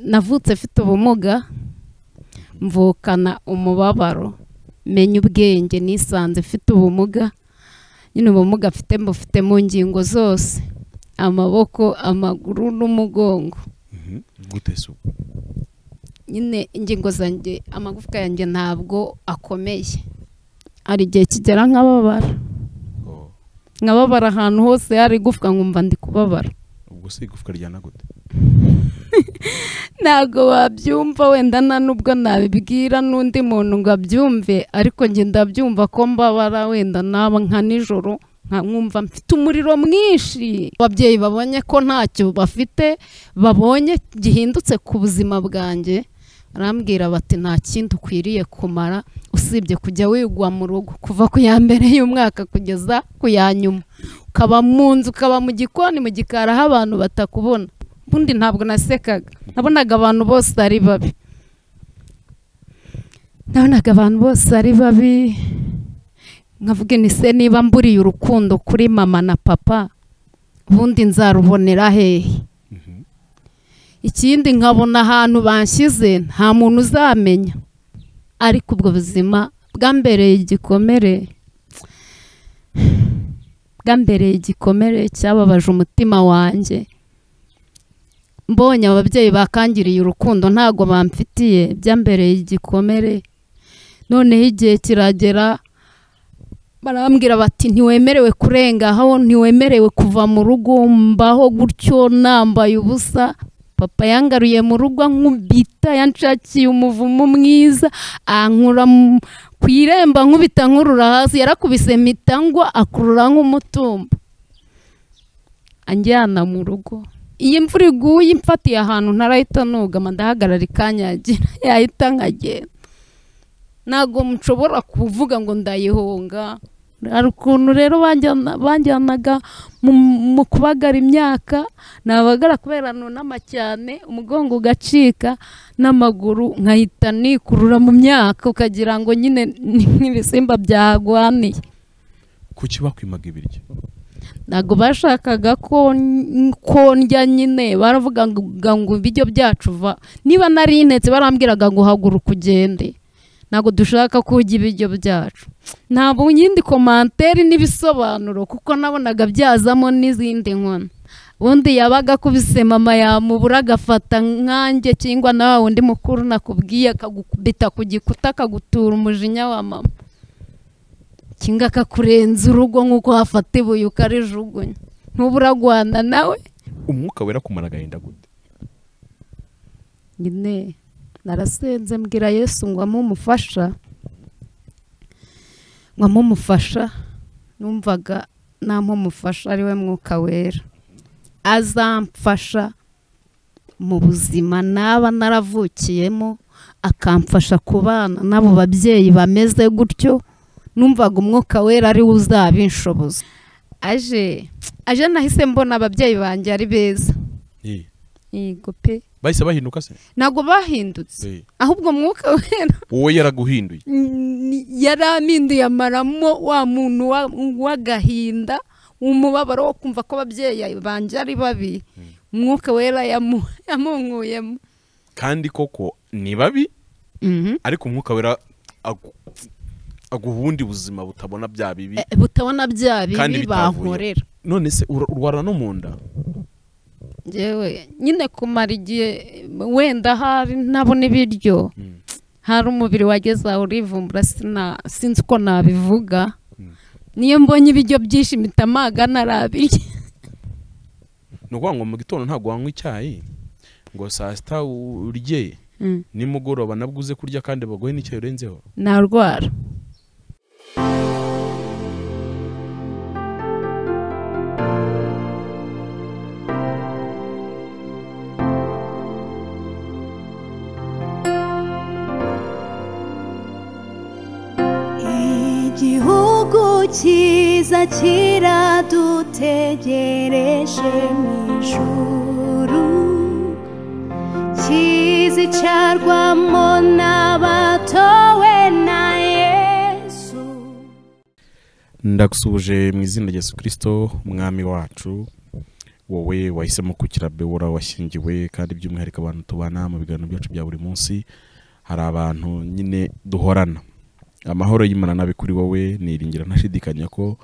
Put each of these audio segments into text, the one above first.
navutse mfite ubumuga mvukana umubabaro menya ubwenge nisanze mfite ubumuga nyine ubumuga mfite mbufite mu ngingo zose amaboko amaguru n'umugongo gute se ubu nyine ingingo zanjye amagufwa yanjye ntabwo akomeye hari igihe kigera nkababara Oh, nkababara ahantu hose hari igufwa nkumva ndi kubabara ubwo se igufwa ryana gute ntabwo wabyumva wenda nta n'ubwo nabibwira n'undi muntu ngo abyumve ariko njye ndabyumva ko mbabara wenda naba nka nijoro nkamwumva mfite umuriro mwinshi ababyeyi babonye ko ntacyo bafite babonye gihindutse ku buzima bwanjye barambwira bati nta kindi ukwiriye kumara usibye kujya wigwa mu rugo kuva ku ya mbere y'umwaka kugeza ku ya nyuma ukaba mu nzu ukaba mu gikoni mu gikari aho abantu batakubona ubundi ntabwo nasekaga nabonaga abantu bose ari babi nabonaga abantu bose ari babi nkavuga ni se niba mburiye urukundo kuri mama na papa ubundi nzarubonera hehe Mhm. ikindi nkabona ahantu banshyize nta muntu uzamenya ariko ubwo buzima bwambereye igikomere bwambereye igikomere cyababaje umutima wanjye mbonye ababyeyi bakangiriye urukundo ntabwo bamfitiye byambereye igikomere noneho igihe kiragera barambwira bati ntiwemerewe kurenga aho ntiwemerewe kuva mu rugo mbaho gutyo nambaye ubusa papa yangaruye mu rugo nkubita yanshakiye umuvumo mwiza ankura mu- ku iremba nkubita nkurura hasi yarakubise mpita ngwa akurura nk'umutumba anjyana mu rugo iyi mvura iguye imfatiye ahantu ntarahita nugama ndahagarara ikanyagira yahita nkagenda ntabwo nshobora kuvuga ngo ndayihunga hari ukuntu rero banjyana- banjyanaga mu- mu kubagara imyaka nabagara kubera nunama cyane umugongo ugacika n'amaguru nkahita nikurura mu myaka ukagira ngo nyine ni nk'ibisimba byahagwaniye kuki bakwimaga ibiryo ntabwo bashakaga ko ko ndya nyine baravuga ngo ngo ibiryo byacu va niba nari intetse barambwiraga ngo haguruka ugende ntabwo dushaka ko urya ibiryo byacu ntabwo yindi komanteri n'ibisobanuro kuko nabonaga byazamo n'izindi nkono ubundi yabaga akubise mama yamubura agafata nkanjye cyangwa na wa wundi mukuru nakubwiye akagukubita ku gikuta akagutura umujinya wa mama kinga akakurenza urugo nk'uko hafata ibuye ukarijugunya ntuba uragwana nawe umwuka wera kumara agahinda gute nyine narasenze mbwira yesu ngo amumufasha ngo amumufasha numvaga namumufasha ari we mwuka wera azamfasha mu buzima naba naravukiyemo akamfasha kubana n'abo babyeyi bameze gutyo numvaga umwuka wera ari we uzabinshoboza aje aje nahise mbona ababyeyi banjye ari beza Eh, yego pe bahise bahinduka se ntabwo bahindutse Eh, ahubwo mwuka wera wowe yaraguhinduye ni- yari aminduye amaramo wa muntu wa- w'agahinda umubabaro wo kumva ko ababyeyi banjye ari babi umwuka wera yamu- yamunkuyemo kandi koko ni babi Mhm. ariko umwuka wera agu- aguha ubundi buzima butabona bya bibi Eh, butabona bya Kandi bibi bitavuyeho. bankorera none se ura- urwara no mu nda Njyewe nyine kumara igihe wenda hari nabona ibiryo Mm. hari umubiri wageze aho urivumbura sina- sinzi uko nabivuga Mm. niyo mbonye ibiryo byinshi mpita amaga narabirya ni ukuvuga ngo mu gitondo ntabwo wanywa icyayi ngo saa sita urye nimugoroba nabwo uze kurya kandi baguhe n'icyayi urenzeho narwara igihugu cyiza kiradutegereje mu ijuru kizicarwamo n'abatowe na yesu ndagusuhuje mu izina rya yesu kirisito umwami wacu wowe wahisemo kukira bewora washyingiwe kandi by'umwihariko abantu tubana mu biganiro byacu bya buri munsi hari abantu nyine duhorana amahoro y'imana nabi kuri wowe niringira ntashidikanya ko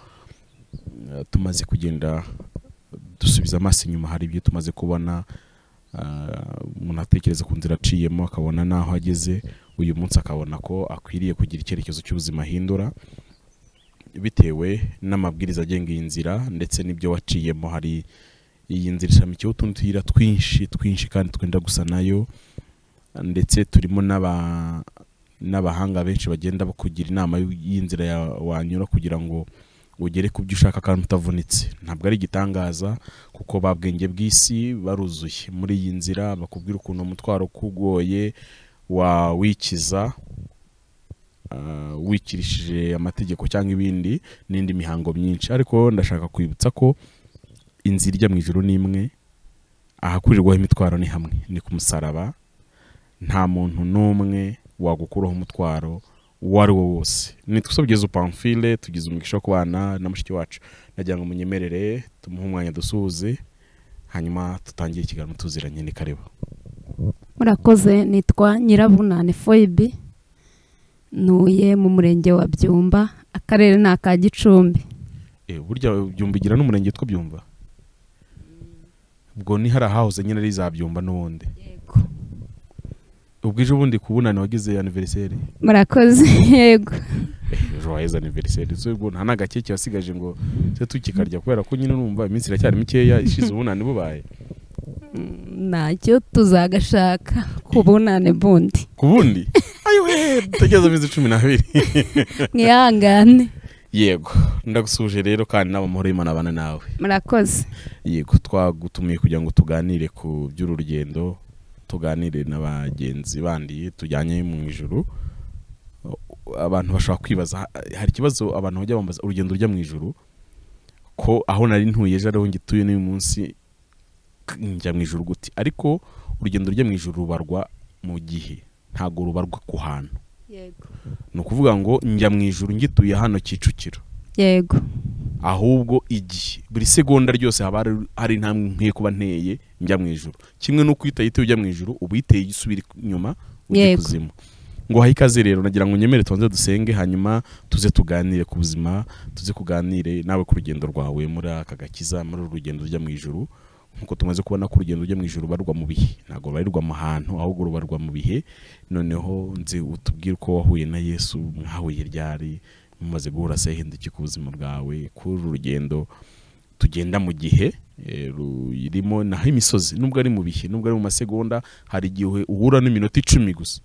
eh, tumaze kugenda dusubiza amaso inyuma hari ibyo tumaze kubona ah, umuntu atekereza ku nzira aciyemo akabona n'aho ageze uyu munsi akabona ko akwiriye kugira icyerekezo cy'ubuzima ahindura bitewe n'amabwiriza agenga iyi nzira ndetse n'ibyo waciyemo hari iyi nzira ishamikiyeho utundi tuyira twinshi twinshi kandi twenda gusa nayo ndetse turimo n'aba n'abahanga benshi bagenda bakugira inama y'inzira ya- wanyura kugira ngo ugere ku byo ushaka kandi utavunitse ntabwo ari igitangaza kuko babwenge bw'isi baruzuye muri iyi nzira bakubwira ukuntu umutwaro ukugoye wawikiza ah, wikirishije amategeko cyangwa ibindi n'indi mihango myinshi ariko ndashaka kwibutsa ko inzira ijya mu ijoro ni imwe ahakurirwaho imitwaro ni hamwe ni ku musaraba nta muntu n'umwe wagukuraho umutwaro uwo ari wo wose nitwe tugeze upamfile tugize umugisha wo kubana na mushiki wacu nagira ngo munyemerere tumuhe umwanya dusuhuze hanyuma dutangire ikiganiro tuziranye ni karibu murakoze nitwa nyirabunane foyibi ntuye mu murenge wa byumba akarere ni aka gicumbi Eh, burya byumbigira n'umurenge twabyumva ubwo ni hari ahahoze nyine ari za byumba n'ubundi ubwo ejo bundi ku bunani wagize aniveriseri murakoze yego joyeuse aniveriseri so ubwo nta n'agakeke wasigaje ngo se tukikarya kubera ko nyine numva iminsi iracyari mikeya ishize ubunani bubaye ntacyo tuzagashaka ku bunane bundi ku bundi ayiwe dutegereze iminsi cumi n'abiri mwihangane yego ndagusuhuje rero kandi n'abamahoro y'imana abana nawe murakoze yego twagutumiye kugira ngo tuganire ku by'uru rugendo tuganire na bagenzi bandi tujyanye mu ijuru abantu bashobora kwibaza ha- hari ikibazo abantu bajya bambaza urugendo rujya mu ijuru ko aho nari ntuye ejo ariho ngituye n'uyu munsi k- njya mu ijuru gute ariko urugendo rujya mu ijuru rubarwa mu gihe ntabwo rubarwa ku hantu yego ni ukuvuga ngo njya mu ijuru ngituye hano kicukiro yego ahubwo igihe buri segonda ryose haba hari- hari intambwe nkwiye kuba nteye njya mu ijuru kimwe n'uko uhita yitewe ujya mu ijuru uba uyiteye ijya usubira inyuma ujya Yego. kuzimu ngo uhaye ikaze rero nagira ngo unyemere tubanze dusenge hanyuma tuze tuganire ku buzima tuze kuganire nawe ku rugendo rwawe muri aka gakiza muri uru rugendo rujya mu ijuru nkuko tumaze kubona ko urugendo rujya mu ijuru rubarwa mu bihe ntabwo rubarirwa mu hantu ahubwo rubarwa mu bihe noneho nzi utubwire uko wahuye na yesu mwahuye ryari mumaze guhura se hindukire ku buzima bwawe kuri uru rugendo tugenda mu gihe eh, rurimo naho imisozi nubwo ari mu bihe nubwo ari mu masegonda hari igihe uhura n'iminota icumi gusa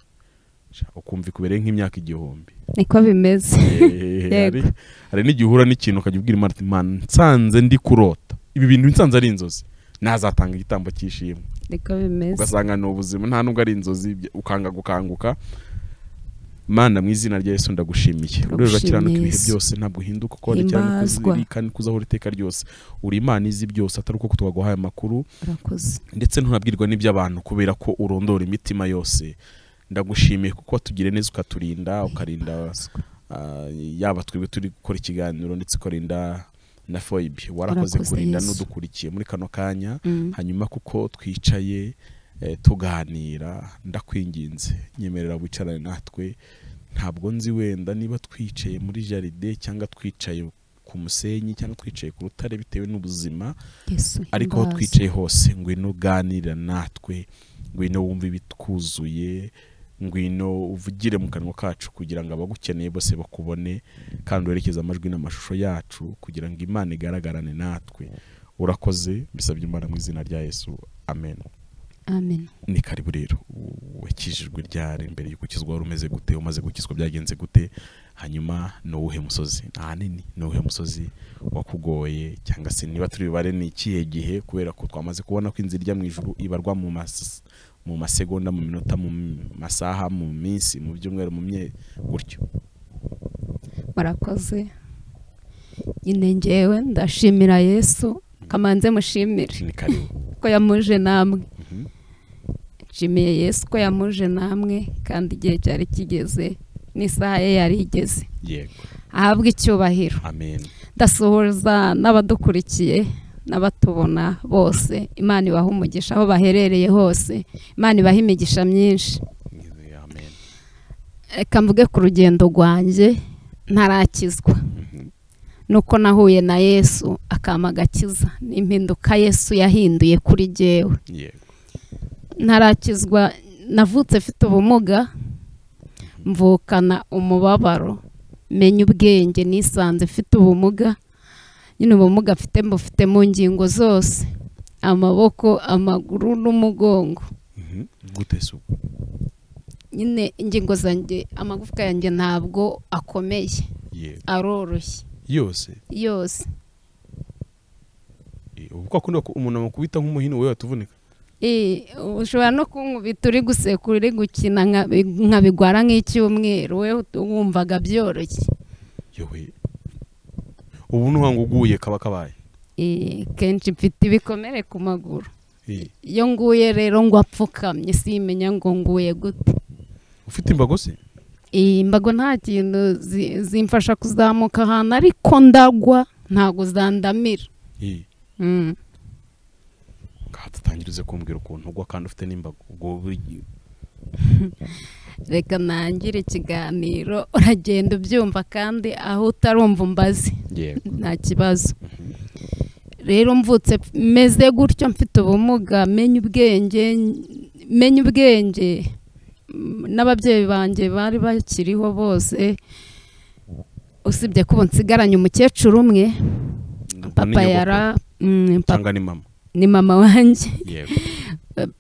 Sha, ukumva ikubereye nk'imyaka igihumbi niko bimeze Eh, hari Yego. hari n'igihe uhura n'ikintu ukajya ubwira imana uti, "Mana, nsanze ndi kurota ibi bintu nsanze ari inzozi nazatanga igitambo cy'ishimwe niko bimeze ugasanga ni ubuzima nta nubwo ari inzozi bya- ukanga gukanguka mana mu izina rya yesu ndagushimiye urero Ndagushimiye urakiranuka ibihe Yesu. byose ntabwo uhinduka uko wandikira Himbazwa. kandi kuzaho iteka ryose uri imana izi byose atari uko twaguhaye amakuru murakoze ndetse ntunabwirwa n'iby'abantu kubera ko urondora imitima yose ndagushimiye kuko watugiriye neza ukaturinda ukarinda ah, yaba twebwe turi gukora ikiganiro ndetse ukarinda na foyibi warakoze Warakoze, kurinda Yesu. n'udukurikiye muri kano kanya Mm. hanyuma kuko twicaye eh, tuganira ndakwinginze nyemerera wicarane natwe ntabwo nzi wenda niba twicaye muri jaride cyangwa twicaye ku musenyi cyangwa twicaye ku rutare bitewe n'ubuzima yesu ariko aho himbaza. twicaye hose ngwino uganira natwe ngwino wumve ibitwuzuye ngwino uvugire mu kanwa kacu kugira ngo abagukeneye bose bakubone kandi werekeze amajwi n'amashusho yacu kugira ngo imana igaragarane natwe urakoze bisabye imana mu izina rya yesu amen amen ni karibu rero wakijijwe ryari mbere y'uko ukizwa wari umeze gute umaze gukizwa byagenze gute hanyuma ni uwuhe musozi ahanini ni uwuhe musozi wakugoye cyangwa se niba turi bubare ni ikihe gihe kubera ko twamaze kubona ko inzira ijya mu ijuru ibarwa mu mas- mu masegonda mu minota mu masaha mu minsi mu byumweru mu mye gutyo murakoze nyine ngewe ndashimira yesu kamanze mushimire ni karibu ko yamuje namwe Mhm. nshimiye yesu ko yamuje namwe kandi igihe cyari kigeze n'isaha ye yari igeze yego ahabwe icyubahiro amen ndasuhuza n'abadukurikiye n'abatubona bose imana ibaha umugisha aho baherereye hose imana ibaha imigisha myinshi amen reka mvuge ku rugendo rwanjye ntarakizwa nuko nahuye na yesu akama agakiza ni impinduka yesu yahinduye kuri jyewe yego ntarakizwa navutse mfite ubumuga mvukana umubabaro menya ubwenge nisanze mfite ubumuga nyine ubumuga mfite mbufite mu ngingo zose amaboko amaguru n'umugongo Mhm. gute se ubwo nyine ingingo zanjye amagufwa yanjye ntabwo akomeye yego aroroshye yose yose Eh, ubu ko akunda ku- umuntu amukubita nk'umuhini wewe atuvunika Eh, ushobora no kunkubita uri gusekura uri gukina nkabi- nkabigwara nk'icyumweru we wumvaga byoroshye yewe ubu nuhanga uguye kaba kabaye Eh, kenshi mfite ibikomere ku maguru Eh, iyo nguye rero ngo apfukamye simenya ngo nguye gute ufite imbago se Eh, imbago nta kintu zi- zimfasha kuzamuka ahantu ariko ndagwa ntabwo zandamira Eh, Mm. ngaha tutangirize kumbwira ukuntu ugwa kandi ufite n'imbago ubwo buri- reka nangire ikiganiro uragenda ubyumva kandi aho utarumva umbazi yego nta kibazo rero mvutse meze gutyo mfite ubumuga menya ubwenge menya ubwenge mm, n'ababyeyi banjye bari bakiriho bose usibye ko ubu nsigaranye umukecuru umwe Ubwo ni papa nyogokuru yara mm, papa- cyangwa ni mama ni mama wanjye yego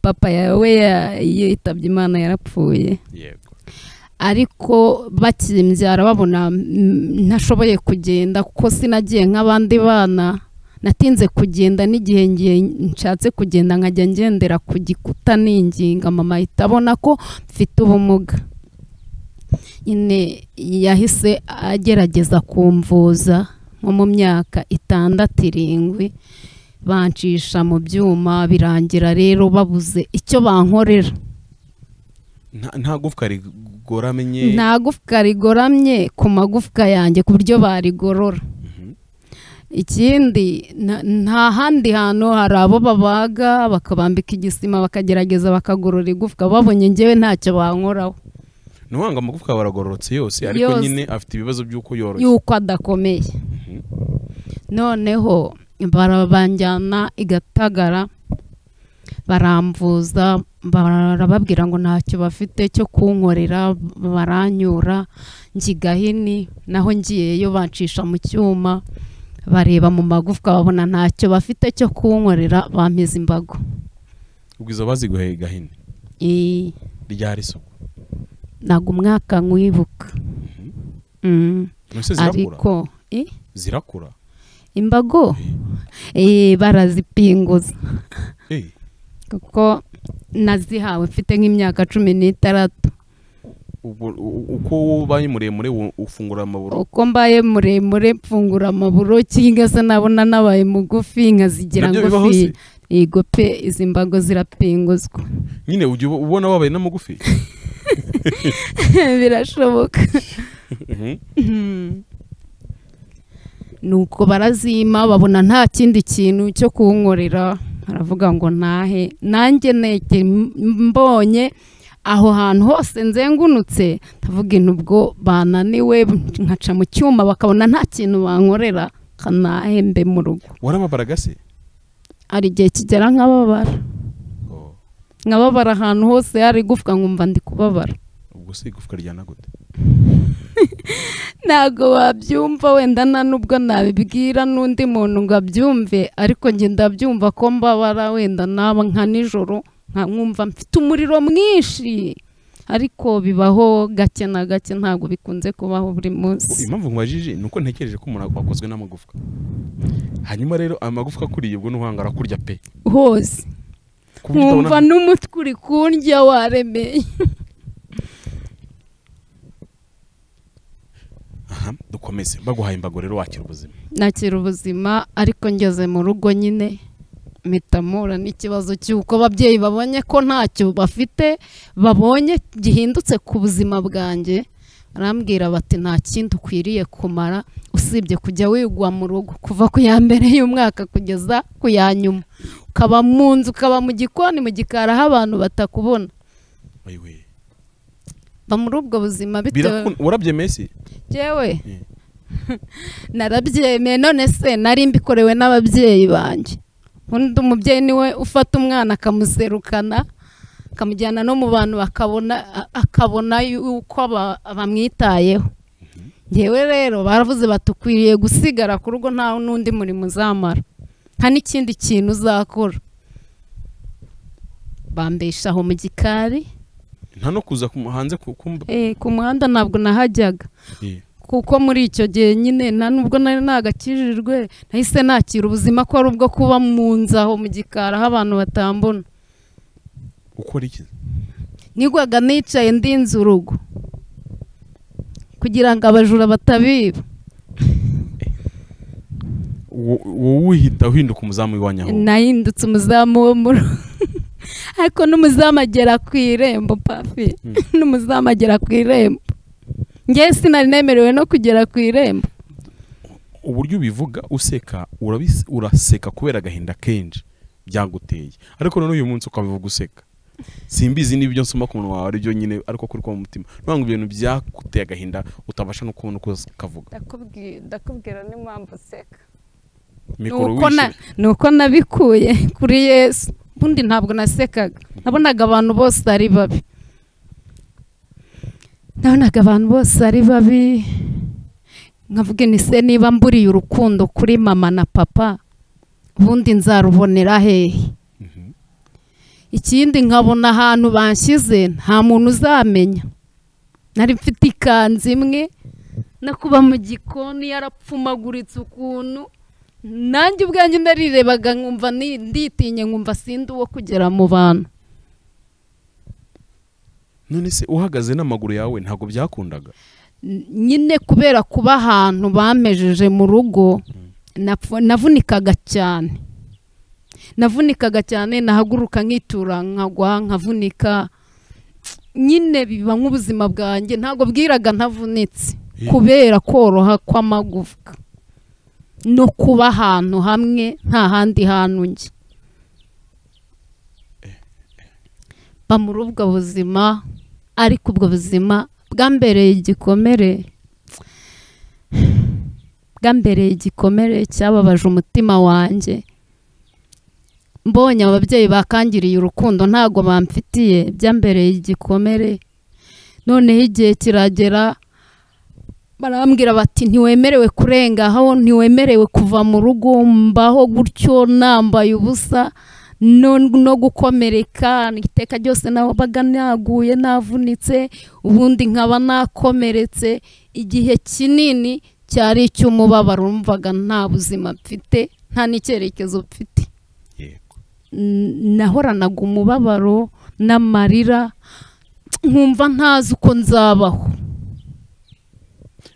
papa yawe ya- yitabye imana yarapfuye yego ariko bakimbyara babona mm, ntashoboye kugenda kuko sinagiye nk'abandi bana natinze kugenda n'igihe ngiye nshatse kugenda nkajya ngendera ku gikuta ninginga mama ahita abona ko mfite ubumuga nyine yahise agerageza kumvuza nko mu myaka itandatu irindwi bancisha mu byuma birangira rero babuze icyo bankorera Nta- nta gufwa rigoramenye nta gufwa rigoramye ku magufwa yanjye ku buryo barigorora Mhm. ikindi nta- nta handi hantu hari abo babaga bakabambika igisima bakagerageza bakagorora igufwa babonye ngewe ntacyo bankoraho ntuhanga amagufwa baragororotse yose ariko Yose. nyine afite ibibazo by'uko yoroshye yuko adakomeye Mhm. noneho barabanjyana igatagara baramvuza barababwira ngo ntacyo bafite cyo kunkorera baranyura njyigahini naho ngiyeyo bancisha mu cyuma bareba mu magufwa babona ntacyo bafite cyo kunkorera bampiza imbago ubwiza baziguheye gahini Eh, ryari isoko ntabwo umwaka nkwibuka Mm, mbese zirakura ariko Eh, zirakura imbago eh, barazipinguza Eh, kuko nazihawe mfite nk'imyaka cumi n'itandatu ubwo u- uko ubaye muremure wu- ufungura amaburo uko mbaye muremure mfungura amaburo cyangwa se nabona nabaye mugufi nkazigira Nabyo bibaho ngufi se? yego pe izi mbago zirapinguzwa nyine ujya uba- ubona wabaye n'amagufi birashoboka Mhm. nuko barazima babona nta kindi kintu cyo kunkorera baravuga ngo ntahe nanjye neke mbonye aho hantu hose nzengunutse ndavuga intubwo bananiwe nkaca mu cyuma bakabona nta kintu bankorera kanahe mbe mu rugo warababaraga se hari igihe kigera nkababara Oh, nkababara ahantu hose hari igufwa nkumva ndi kubabara ubwo se igufwa ryana gute ntabwo wabyumva wenda nta nubwo nabibwira n'undi muntu ngo abyumve ariko njye ndabyumva ko mbabara wenda naba nka nijoro nka nkumva mfite umuriro mwinshi ariko bibaho gake na gake ntabwo bikunze kubaho buri Ubwo munsi impamvu nkubajije ni uko ntekereje ko umuntu akozwe n'amagufwa hanyuma rero amagufwa akuriye ubwo n'uhanga arakurya pe hose ku buryo nkumva utabona- n'umutwe uri kundya waremeye aha dukomeze baguhaye imbago rero wakira ubuzima nakira ubuzima ariko ngeze mu rugo nyine mpita mpura n'ikibazo cy'uko ababyeyi babonye ko ntacyo bafite babonye gihindutse ku buzima bwanjye barambwira bati nta kindi ukwiriye kumara usibye kujya wigwa mu rugo kuva ku ya mbere y'umwaka kugeza ku ya nyuma ukaba mu nzu ukaba mu gikoni mu gikari aho abantu batakubona ayiwe ba muri ubwo buzima bitewe birakunda warabyemeye si Jewe Mm. narabyemeye none se nari mbikorewe n'ababyeyi banjye undi umubyeyi niwe ufata umwana akamuserukana akamujyana no mu bantu bakabona a- akabona yuko ba- bamwitayeho ngewe rero baravuze batukwiriye gusigara ku rugo nta n'undi murimo uzamara nta n'ikindi kintu uzakora bambeshaho mu gikari nta no kuza ku- hanze ku- kumba Eh, ku muhanda ntabwo nahajyaga Eh, kuko muri icyo gihe nyine nta nubwo nari nagakijijwe nahise nakira ubuzima ko ari ubwo kuba mu nzu aho mu gikari aho abantu batambona ukora iki nigwaga nicaye ndinze urugo kugira ngo abajura batabiba Wo- wowe uhita uhinduka umuzamu w'iwanyu aho nahindutse umuzamu wo mu rugo ariko n'umuzamu agera ku irembo papi Mm. n'umuzamu agera ku irembo ngewe sinari nemerewe no kugera ku irembo uburyo ubivuga useka urabis- uraseka kubera agahinda kenshi byaguteye ariko none uyu munsi ukabivuga useka simbizi n'ibyo nsoma ku munwa wawe aribyo nyine ariko kuri ko mu mutima nubwo ibintu byaguteye agahinda utabasha no kubona uko kavuga ndakubwira ndakubwira n'impamvu useka mikoro Nuko na- wishyure nuko nabikuye kuri yesu ubundi ntabwo nasekaga nabonaga abantu bose ari babi nabonaga abantu bose ari babi nkavuga ni se niba mburiye urukundo kuri mama na papa ubundi nzarubonera hehe Mhm. ikindi nkabona ahantu banshyize nta muntu uzamenya nari mfite ikanzu imwe no kuba mu gikoni yarapfumaguritse ukuntu nanjye ubwanjye narirebaga nkumva ni- nditinye nkumva sindi uwo kugera mu bantu none se uhagaze n'amaguru yawe ntabwo byakundaga N- nyine kubera kuba ahantu bamejeje mu rugo napfu- navunikaga cyane navunikaga cyane nahaguruka nkitura nkagwa nkavunika nyine biba nk'ubuzima bwanjye ntabwo bwiraga ntavunitse Eh. kubera koroha kw'amagufwa no kuba ahantu hamwe nta handi hantu njye mba muri ubwo buzima ariko ubwo buzima bwambereye igikomere bwambereye igikomere cyababaje umutima wanjye mbonye ababyeyi bakangiriye urukundo ntabwo bamfitiye byambereye igikomere noneho igihe kiragera barambwira bati ntiwemerewe kurenga aho ntiwemerewe kuva mu rugo mbaho gutyo nambaye ubusa no, no gukomereka iteka ryose nabaga naguye navunitse ubundi nkaba nakomeretse igihe kinini cyari icy'umubabaro wumvaga nta buzima mfite nta n'icyerekezo mfite yego N- nahoranaga umubabaro n'amarira nkumva ntazi uko nzabaho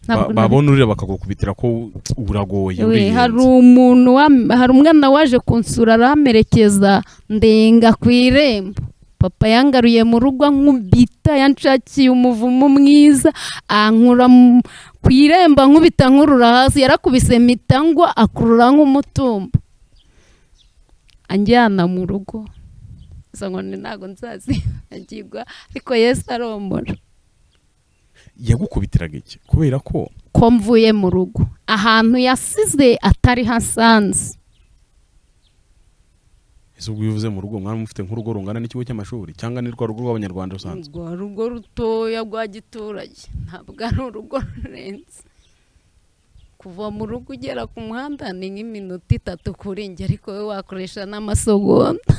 Ntabwo Ba- nari- babona urira bakagukubitira ko uragoye We, uriyenza. hari umuntu wam- hari umwana waje kunsura aramerekeza ndenga ku irembo papa yangaruye mu rugo nkubita yanshakiye umuvumo mwiza ankura mu- ku irembo nkubita nkurura hasi yarakubise mpita ngwa akurura nk'umutumba anjyana mu rugo gusa ngo ni ntabwo nzazibagirwa ariko yesu aromora yagukubitiraga iki kubera ko ko mvuye mu rugo ahantu yasize atari hasanze ese ubwo ubivuze mu rugo mwari mufite nk'urugo rungana n'ikigo cy'amashuri cyangwa ni rwa rugo rw'abanyarwanda rusanzwe rwa rugo rutoya rwa giturage ntabwo ari urugo rurenze kuva mu rugo ugera ku muhanda ni nk'iminota itatu kuri njye ariko wowe wakoresha n'amasogonda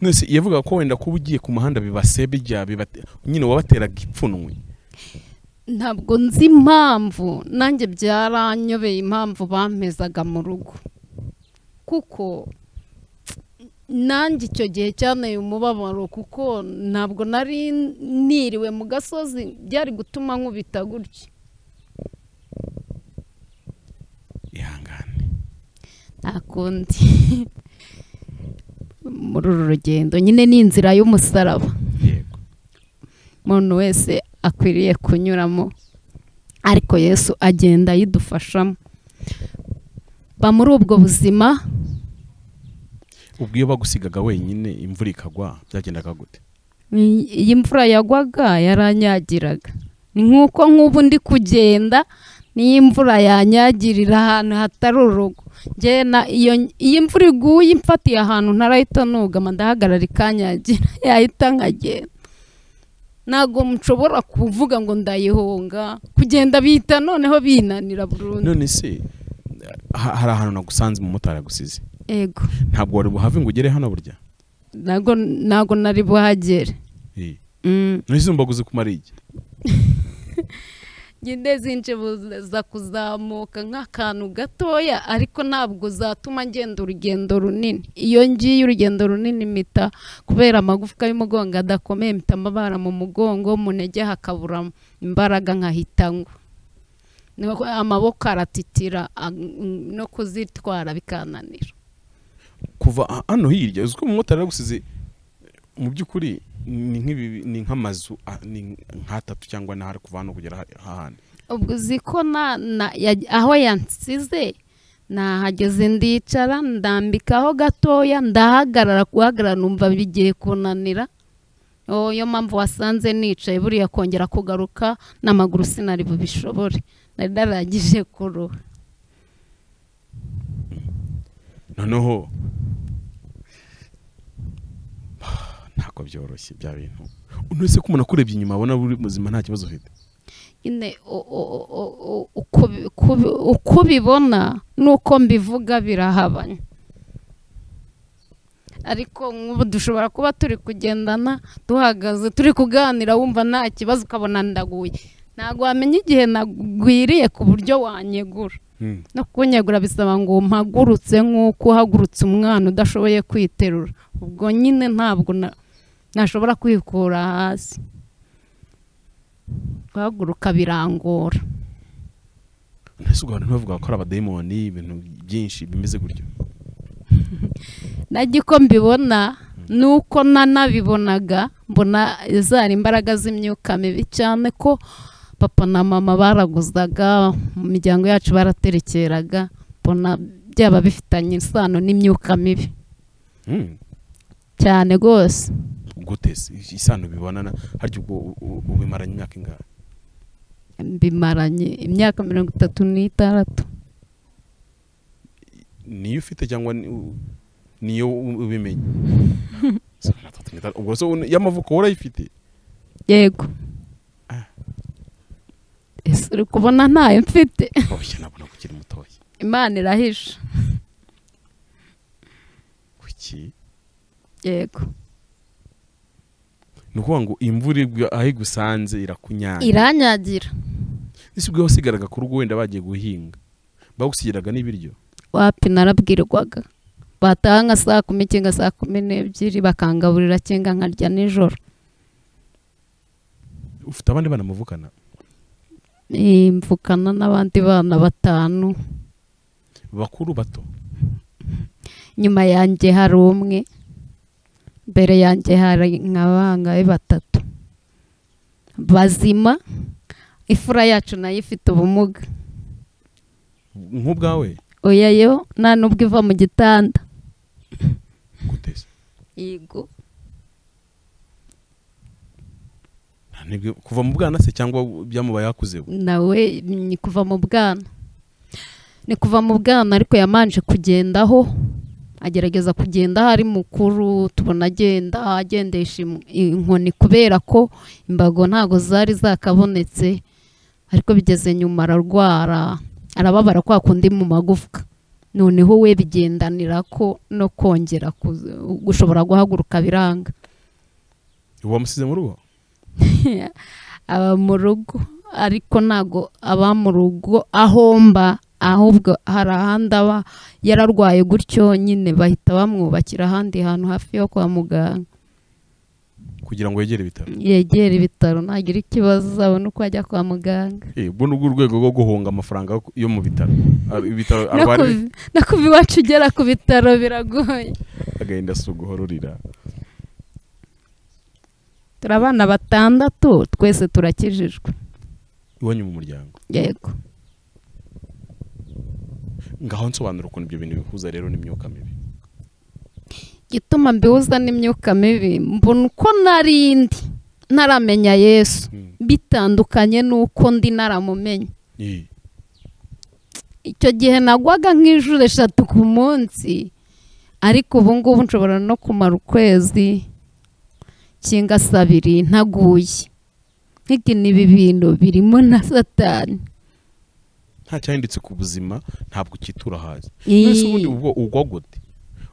Nese yavuga ko wenda kuba ugiye ku muhanda bibase bijya bibate nyine wabateraga ipfunwe ntabwo nzi impamvu nanjye byaranyobeye impamvu bampezaga mu rugo kuko nanjye icyo gihe cyanteye umubabaro kuko ntabwo nari niriwe mu gasozi byari gutuma nkubita gutya ihangane nta kundi muri uru rugendo nyine ni inzira y'umusaraba yego umuntu wese akwiriye kunyuramo ariko yesu agenda ayidufashamo ba muri ubwo buzima ubwo iyo bagusigaga wenyine imvura ikagwa byagendaga gute i- iyi mvura yagwaga yaranyagiraga ni nk'uko nk'ubu ndi kugenda n'iyi mvura yanyagirira ahantu hatari urugo Njye na- iyo iyi mvura iguye imfatiye ahantu ntarayitonuga ndahagarara ikanyagira yahita nkagenda ntabwo nshobora kuvuga ngo ndayihunga kugenda bihita noneho binanira burundu none se ha- hari ahantu nagusanze umumotari agusize ego ntabwo wari buhave ngo ugere hano burya ntabwo ntabwo nari buhagere Eh, Mm. none se mbaguze kumara iki nyine zinje buza kuzamuka nk'akantu gatoya ariko ntabwo zatuma ngenda urugendo runini iyo ngiye urugendo runini mpita kubera amagufwa y'umugongo adakomeye mpita amabara mu mugongo mu ntege hakabura imbaraga nkahita ngwa Niyo ko amaboko aratitira a- no kuzitwara bikananira kuva ha- hano hirya uzi ko umumotari aragusize mu by'ukuri ni nk'ibi- ni nk'amazu ah, ni nk'atatu cyangwa n'ahari kuva hano kugera ha- hahandi ubwo uzi ko na, na, ya- aho yansize nahageze ndicara ndambikaho gatoya ndahagarara guhagarara numva bigiye kunanira Oh, iyo mpamvu wasanze nicaye buriya kongera kugaruka n'amaguru sinari bubishobore nari narangije kuruha noneho ntabwo byoroshye bya bintu unese ko umuntu akurebye inyuma abona uri muzima nta kibazo ufite nyine o- o- o- o- uko bi- uko bi- uko ubibona n'uko mbivuga birahabanye ariko nk'ubu dushobora kuba turi kugendana duhagaze turi kuganira wumva nta kibazo ukabona ndaguye ntabwo wamenya igihe nagwiriye ku buryo wanyegura Hmm. no kunyegura bisaba ngo mpagurutse nk'uko uhagurutse umwana udashoboye kwiterura ubwo nyine ntabwo na- nashobora kwikura hasi guhaguruka birangora ntese ubwo abantu ntibavuga ko ari abadayimoni ibintu byinshi bimeze gutyo najya uko mbibona nuko nanabibonaga mbona zari imbaraga z'imyuka mibi cyane ko papa na mama baraguzaga mu miryango yacu baraterekeraga mbona byaba bifitanye isano n'imyuka mibi Hmm. cyane rwose gute se? isano bibonana harya ubwo u- u- ubimaranye imyaka ingahe bimaranye imyaka mirongo itatu n'itandatu niyo ufite cyangwa ni- u- niyo u- ubimenye ubwo se un- y'amavuko warayifite yego ese uri kubona ntayo mfite oya nabona ko ukiri mutoya imana irahisha kuki yego ni ukuvuga ngo imvura igwa aho igusanze irakunyanya iranyagira ese ubwo wasigaraga ku rugo wenda bagiye guhinga bagusigiraga n'ibiryo wapi narabwirwaga bataha nka saa kumi cyangwa saa kumi n'ebyiri bakangaburira cyangwa nkarya nijoro ufite abandi bana muvukana Eh, mvukana n'abandi bana batanu bakuru bato nyuma yanjye hari umwe mbere yanjye hari nka bangahe batatu bazima ifura yacu nayo ifite ubumuga nk'ubwawe oya yo nta n'ubwo iva mu gitanda gute se yego Nta n'ibyo- kuva mu bwana se cyangwa byamubaye hakuzeho nawe ni kuva mu bwana ni kuva mu bwana ariko yamanje kugendaho agerageza kugenda aho ari mukuru tubona agenda agendesha im- inkoni kubera ko imbago ntabwo zari zakabonetse ariko bigeze nyuma ararwara arababara kwa kundi mu magufwa noneho we bigendanira ko no kongera kuza- gushobora guhaguruka biranga wamusize mu rugo aba mu rugo ariko ntago aba mu rugo ahomba ahubwo hari ahandi aba yararwaye gutyo nyine bahita bamwubakira ahandi hantu hafi yo kwa muganga kugira ngo yegere ibitaro yegera ibitaro ntagira ikibazo azabona uko ajya kwa muganga Eh, ubwo ni urwego rwo guhunga amafaranga yo ku- yo mu bitaro Ar- ibitaro no arwara kuva- no kuva iwacu ugera ku bitaro biragoye agahinda si uguhororera turi abana batandatu twese turakijijwe iwanyu mu muryango yego ngaho nsobanura ukuntu ibyo bintu bihuza rero n'imyuka mibi igituma mbihuza n'imyuka mibi mbona uko narindi ntaramenya yesu Mm. bitandukanye n'uko ndi naramumenye Eh, icyo gihe nagwaga nk'inshuro eshatu ku munsi ariko ubu ngubu nshobora no kumara ukwezi cyangwa se abiri ntaguye nk'iki ni ibi bintu birimo na satani nta cyahindutse ku buzima ntabwo cyitura hasi Ii. mbese ubundi ubwo ugwa gute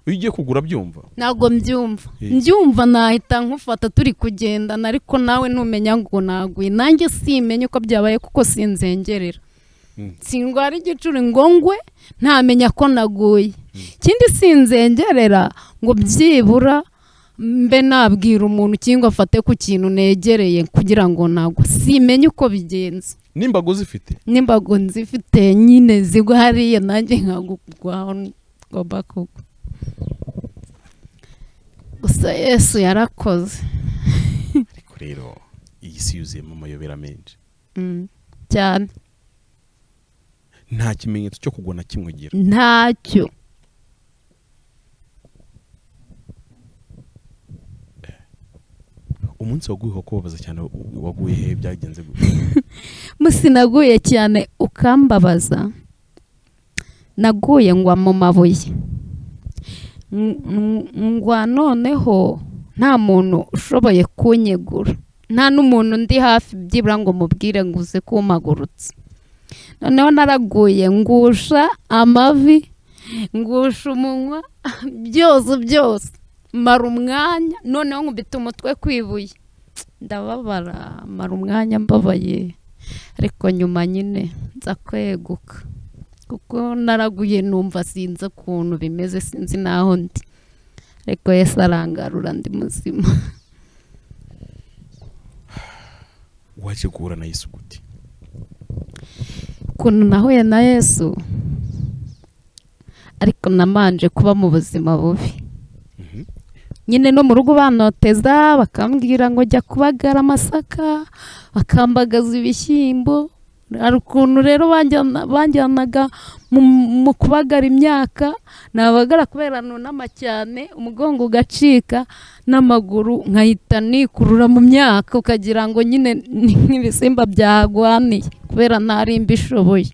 iyo ugiye kugura byumva ntabwo mbyumva Eh. mbyumva nahita nkufata turi kugendana ariko nawe ntumenya ngo naguye nanjye simenye uko byabaye kuko sinzengerera Mm. singwara igicuri ngo ngwe ntamenya ko naguye ikindi sinzengerera ngo byibura mbe nabwira umuntu cyangwa afate ku kintu negereye kugira ngo nagwe simenye uko bigenze n'imbago zifite n'imbago nzifite nyine zigwa hariya nanjye nkagugwaho ngomba kugwa gusa yesu yarakoze ariko rero iyi si yuzuyemo amayobera menshi Mm, cyane nta kimenyetso cyo kugwa na kimwe ugira ntacyo umunsi waguye wakubabaza cyane wa- waguye he byagenze gute musinaguye cyane ukambabaza naguye ngwa mu mabuye Ng- ng- ngwa noneho nta muntu ushoboye kunyegura nta n'umuntu ndi hafi byibura ngo mubwire ngo uze kumpagurutsa noneho naraguye ngusha amavi ngusha umunwa byose byose mara umwanya noneho nkubita umutwe ku ibuye ndababara mara umwanya mbabaye ariko nyuma nyine nza kweguka kuko naraguye numva sinzi ukuntu bimeze sinzi n'aho ndi ariko yesu arangarura ndi muzima waje guhura na yesu gute ukuntu nahuye na yesu ariko namanje kuba mu buzima bubi Mhm. nyine no mu rugo banoteza bakambwira ngo jya kubagara amasaka bakambagaza ibishyimbo hari ukuntu rero banjyana- banjyanaga mu, mu kubagara imyaka nabagara kubera nunama cyane umugongo ugacika n'amaguru nkahita nikurura mu myaka ukagira ngo nyine ni nk'ibisimba byagwaniye kubera ntari mbishoboye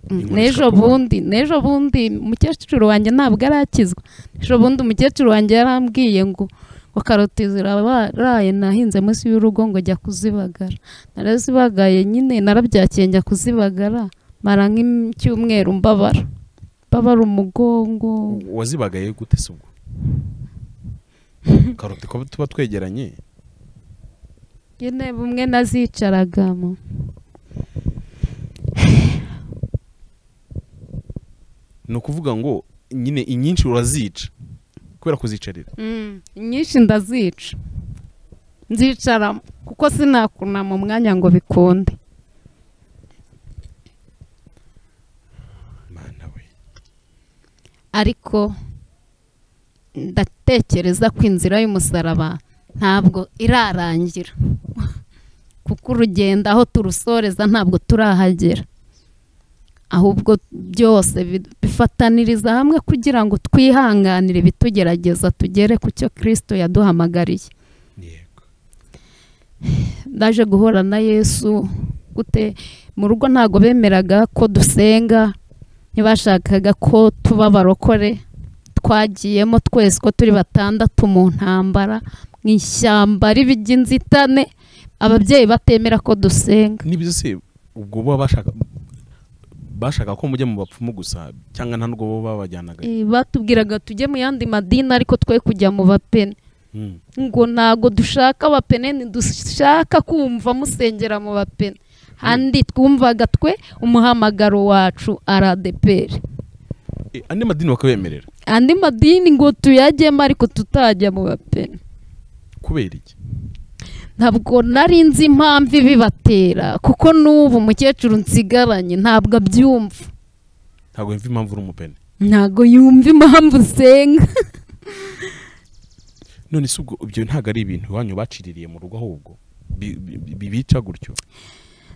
Mm, Inkono n'ejo ishaka umwana. bundi n'ejo bundi umukecuru wanjye ntabwo arakizwa ejo bundi umukecuru wanjye yarambwiye ngo ngo karoti ziraraye nahinze munsi y'urugo ngo jya kuzibagara narazibagaye nyine narabyakiye njya kuzibagara mara nk'icyumweru mbabara mbabara umugongo wazibagaye gute se ubwo karoti ko tuba twegeranye nyine bumwe nazicaragamo ni ukuvuga ngo nyine inyinshi urazica kubera kuzicarira Mm, inyinshi ndazica nzicaramo kuko sinakunama umwanya ngo bikunde mana we ariko ndatekereza ko inzira y'umusaraba ntabwo irarangira kuko urugendo aho turusoreza ntabwo turahagera ahubwo byose bi- bifataniriza hamwe kugira ngo twihanganire bitugerageza tugere ku cyo kirisito yaduhamagariye yego ndaje guhura na yesu gute mu rugo ntabwo bemeraga ko dusenga ntibashakaga ko tuba abarokore twagiyemo twese ko turi batandatu mu ntambara mu ishyamba ribi ry'inzitane ababyeyi batemera ko dusenga nibyo se ubwo baba bashaka bashaka ko mujya mu bapfumu gusa cyangwa nta nubwo bo babajyanaga Eh, batubwiraga tujye mu yandi madini ariko twe kujya mu bapene Mm. ngo ntabwo dushaka abapene ntidushaka kumva musengera mu bapene handi twumvaga twe umuhamagaro wacu aradeperi Eh, andi madini bakabemerera andi madini ngo tuyajyemo ariko tutajya mu bapene kubera iki ntabwo nari nzi impamvu ibibatera kuko n'ubu umukecuru nsigaranye ntabwo abyumva ntabwo yumva impamvu uri umupene ntabwo yumva impamvu usenga none se ubwo ibyo ntabwo ari ibintu iwanyu baciririye mu rugo ahubwo Bi- bi- bi- bibica gutyo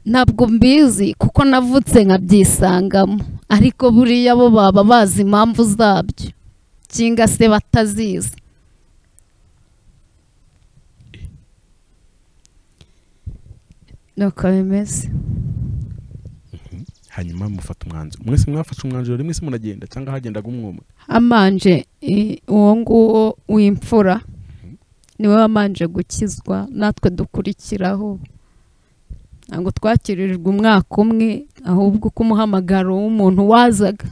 ntabwo mbizi kuko navutse nkabyisangamo ariko buriya bo baba bazi impamvu zabyo cyangwa se batazizi nuko bimeze hanyuma mufata umwanzuro mwese mwafashe umwanzuro rimwe se muragenda cyangwa hagendaga umwe umwe amanje i- uwo nguwo w'imfura niwe wamanje gukizwa natwe dukurikiraho ntabwo twakiririjwe umwaka umwe ahubwo uko umuhamagaro w'umuntu wazaga